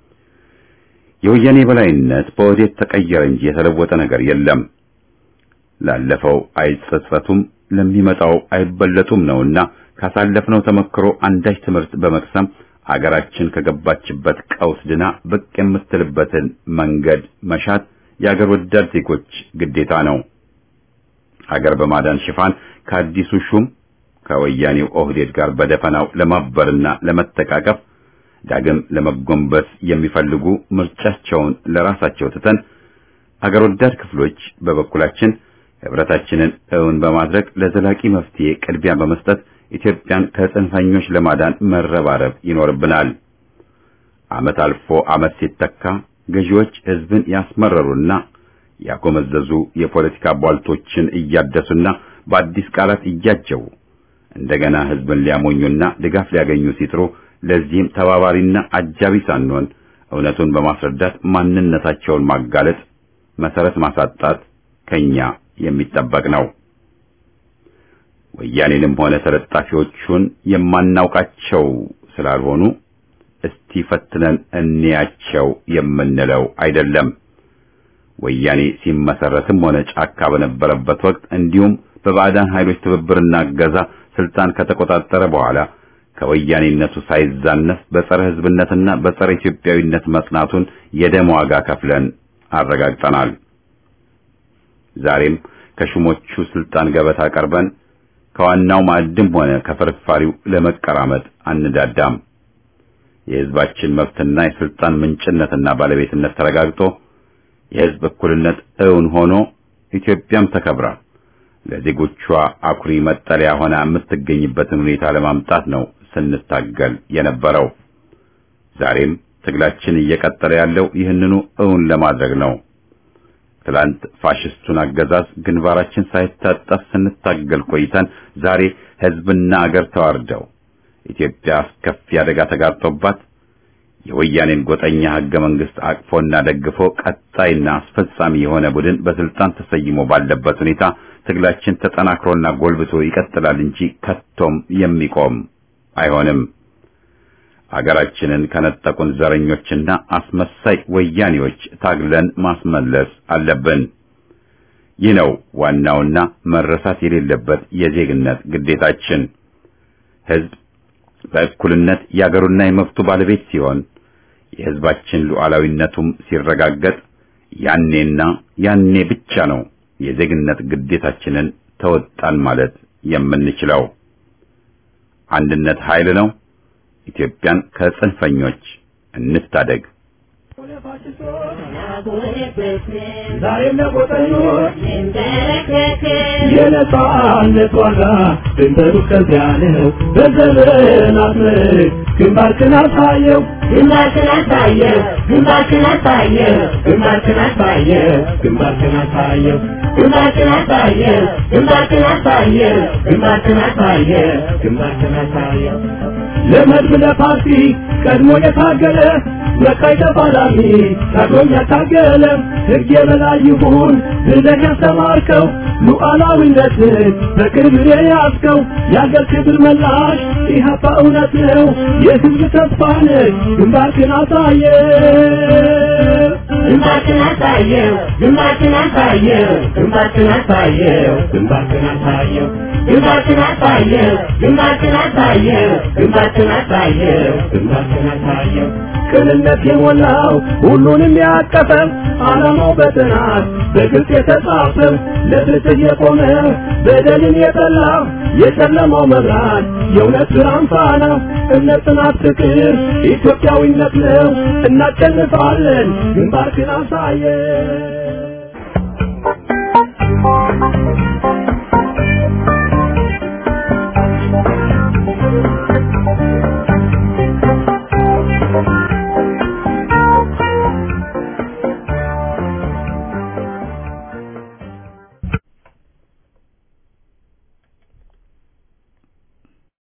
A: የወያኔ በላይነት በወዴት ተቀየረ እንጂ የተለወጠ ነገር የለም። ላለፈው አይጸጸቱም፣ ለሚመጣው አይበለጡም ነውና ካሳለፍነው ተመክሮ አንዳች ትምህርት በመቅሰም አገራችን ከገባችበት ቀውስ ድና ብቅ የምትልበትን መንገድ መሻት የአገር ወዳድ ዜጎች ግዴታ ነው። ሀገር በማዳን ሽፋን ከአዲሱ ሹም ከወያኔው ኦህዴድ ጋር በደፈናው ለማበርና ለመተቃቀፍ ዳግም ለመጎንበስ የሚፈልጉ ምርጫቸውን ለራሳቸው ትተን አገር ወዳድ ክፍሎች በበኩላችን ህብረታችንን እውን በማድረግ ለዘላቂ መፍትሄ ቅድሚያ በመስጠት ኢትዮጵያን ከጽንፈኞች ለማዳን መረባረብ ይኖርብናል። ዓመት አልፎ ዓመት ሲተካ ገዢዎች ህዝብን ያስመረሩና ያጎመዘዙ የፖለቲካ ቧልቶችን እያደሱና በአዲስ ቃላት እያጀቡ እንደገና ህዝብን ሊያሞኙና ድጋፍ ሊያገኙ ሲጥሩ ለዚህም ተባባሪና አጃቢ ሳንሆን እውነቱን በማስረዳት ማንነታቸውን ማጋለጥ፣ መሰረት ማሳጣት ከኛ የሚጠበቅ ነው። ወያኔንም ሆነ ተለጣፊዎቹን የማናውቃቸው ስላልሆኑ እስቲ ፈትነን እንያቸው የምንለው አይደለም። ወያኔ ሲመሰረትም ሆነ ጫካ በነበረበት ወቅት እንዲሁም በባዕዳን ኃይሎች ትብብርና እገዛ ስልጣን ከተቆጣጠረ በኋላ ከወያኔነቱ ሳይዛነፍ በጸረ ህዝብነትና በጸረ ኢትዮጵያዊነት መጽናቱን የደም ዋጋ ከፍለን አረጋግጠናል። ዛሬም ከሹሞቹ ስልጣን ገበታ ቀርበን ከዋናው ማዕድም ሆነ ከፍርፋሪው ለመቀራመጥ አንዳዳም። የህዝባችን መብትና የስልጣን ምንጭነትና ባለቤትነት ተረጋግጦ የህዝብ እኩልነት እውን ሆኖ ኢትዮጵያም ተከብራ ለዜጎቿ አኩሪ መጠለያ ሆና የምትገኝበትን ሁኔታ ለማምጣት ነው ስንታገል የነበረው። ዛሬም ትግላችን እየቀጠለ ያለው ይህንኑ እውን ለማድረግ ነው። ትላንት ፋሽስቱን አገዛዝ ግንባራችን ሳይታጠፍ ስንታገል ቆይተን ዛሬ ህዝብና አገር ተዋርደው ኢትዮጵያ አስከፊ አደጋ ተጋርጦባት የወያኔን ጎጠኛ ህገ መንግስት አቅፎና ደግፎ ቀጣይና አስፈጻሚ የሆነ ቡድን በስልጣን ተሰይሞ ባለበት ሁኔታ ትግላችን ተጠናክሮና ጎልብቶ ይቀጥላል እንጂ ከቶም የሚቆም አይሆንም። አገራችንን ከነጠቁን ዘረኞችና አስመሳይ ወያኔዎች ታግለን ማስመለስ አለብን። ይህ ነው ዋናውና መረሳት የሌለበት የዜግነት ግዴታችን። ህዝብ በእኩልነት የአገሩና የመብቱ ባለቤት ሲሆን የህዝባችን ሉዓላዊነቱም ሲረጋገጥ ያኔና ያኔ ብቻ ነው የዜግነት ግዴታችንን ተወጣን ማለት የምንችለው። አንድነት ኃይል ነው። ኢትዮጵያን ከጽንፈኞች እንታደግ።
D: ዛሬም ለቆጠኞች የነጻነት ዋጋ ድንበሩ ከዚያ ነው። በዘመናት ምርክ ግንባርክን አሳየው ግንባርክን አሳየው ግንባርክን አሳየው ግንባርክን አሳየው ግንባርክን አሳየው ግንባርክን አሳየው ግንባርክን አሳየው ግንባርክን አሳየው ግንባርክን አሳየው ለመድብ ለፓርቲ ቀድሞ የታገለ መካይ ተፋላሚ ታግሎም ያታገለ ሕግ የበላይ ይሁን ብለህ ያስተማርከው ሉዓላዊነትን በቅርብ የያዝከው የአገር ክብር መላሽ ኢህአፓ እውነት ነው የህዝብ ተስፋ ነህ ግንባርክን አሳየ ግንባርክን አሳየው ግንባርክን አሳየው ግንባርክን አሳየው ግንባርክን አሳየው ግንባርክን አሳየው ግንባርክን አሳየው ግንባርክን አሳየው ግንባርክን አሳየው ቅንነት የሞላው ሁሉንም ያቀፈ ዓላማው በጥናት በግልጽ የተጻፈ ለፍትህ የቆመ በደልን የጠላ የጨለማው መብራት የእውነት ብርሃን ፋና እምነት፣ ጽናት፣ ፍቅር ኢትዮጵያዊነት ነው። እናሸንፋለን። ግንባርክን አሳየ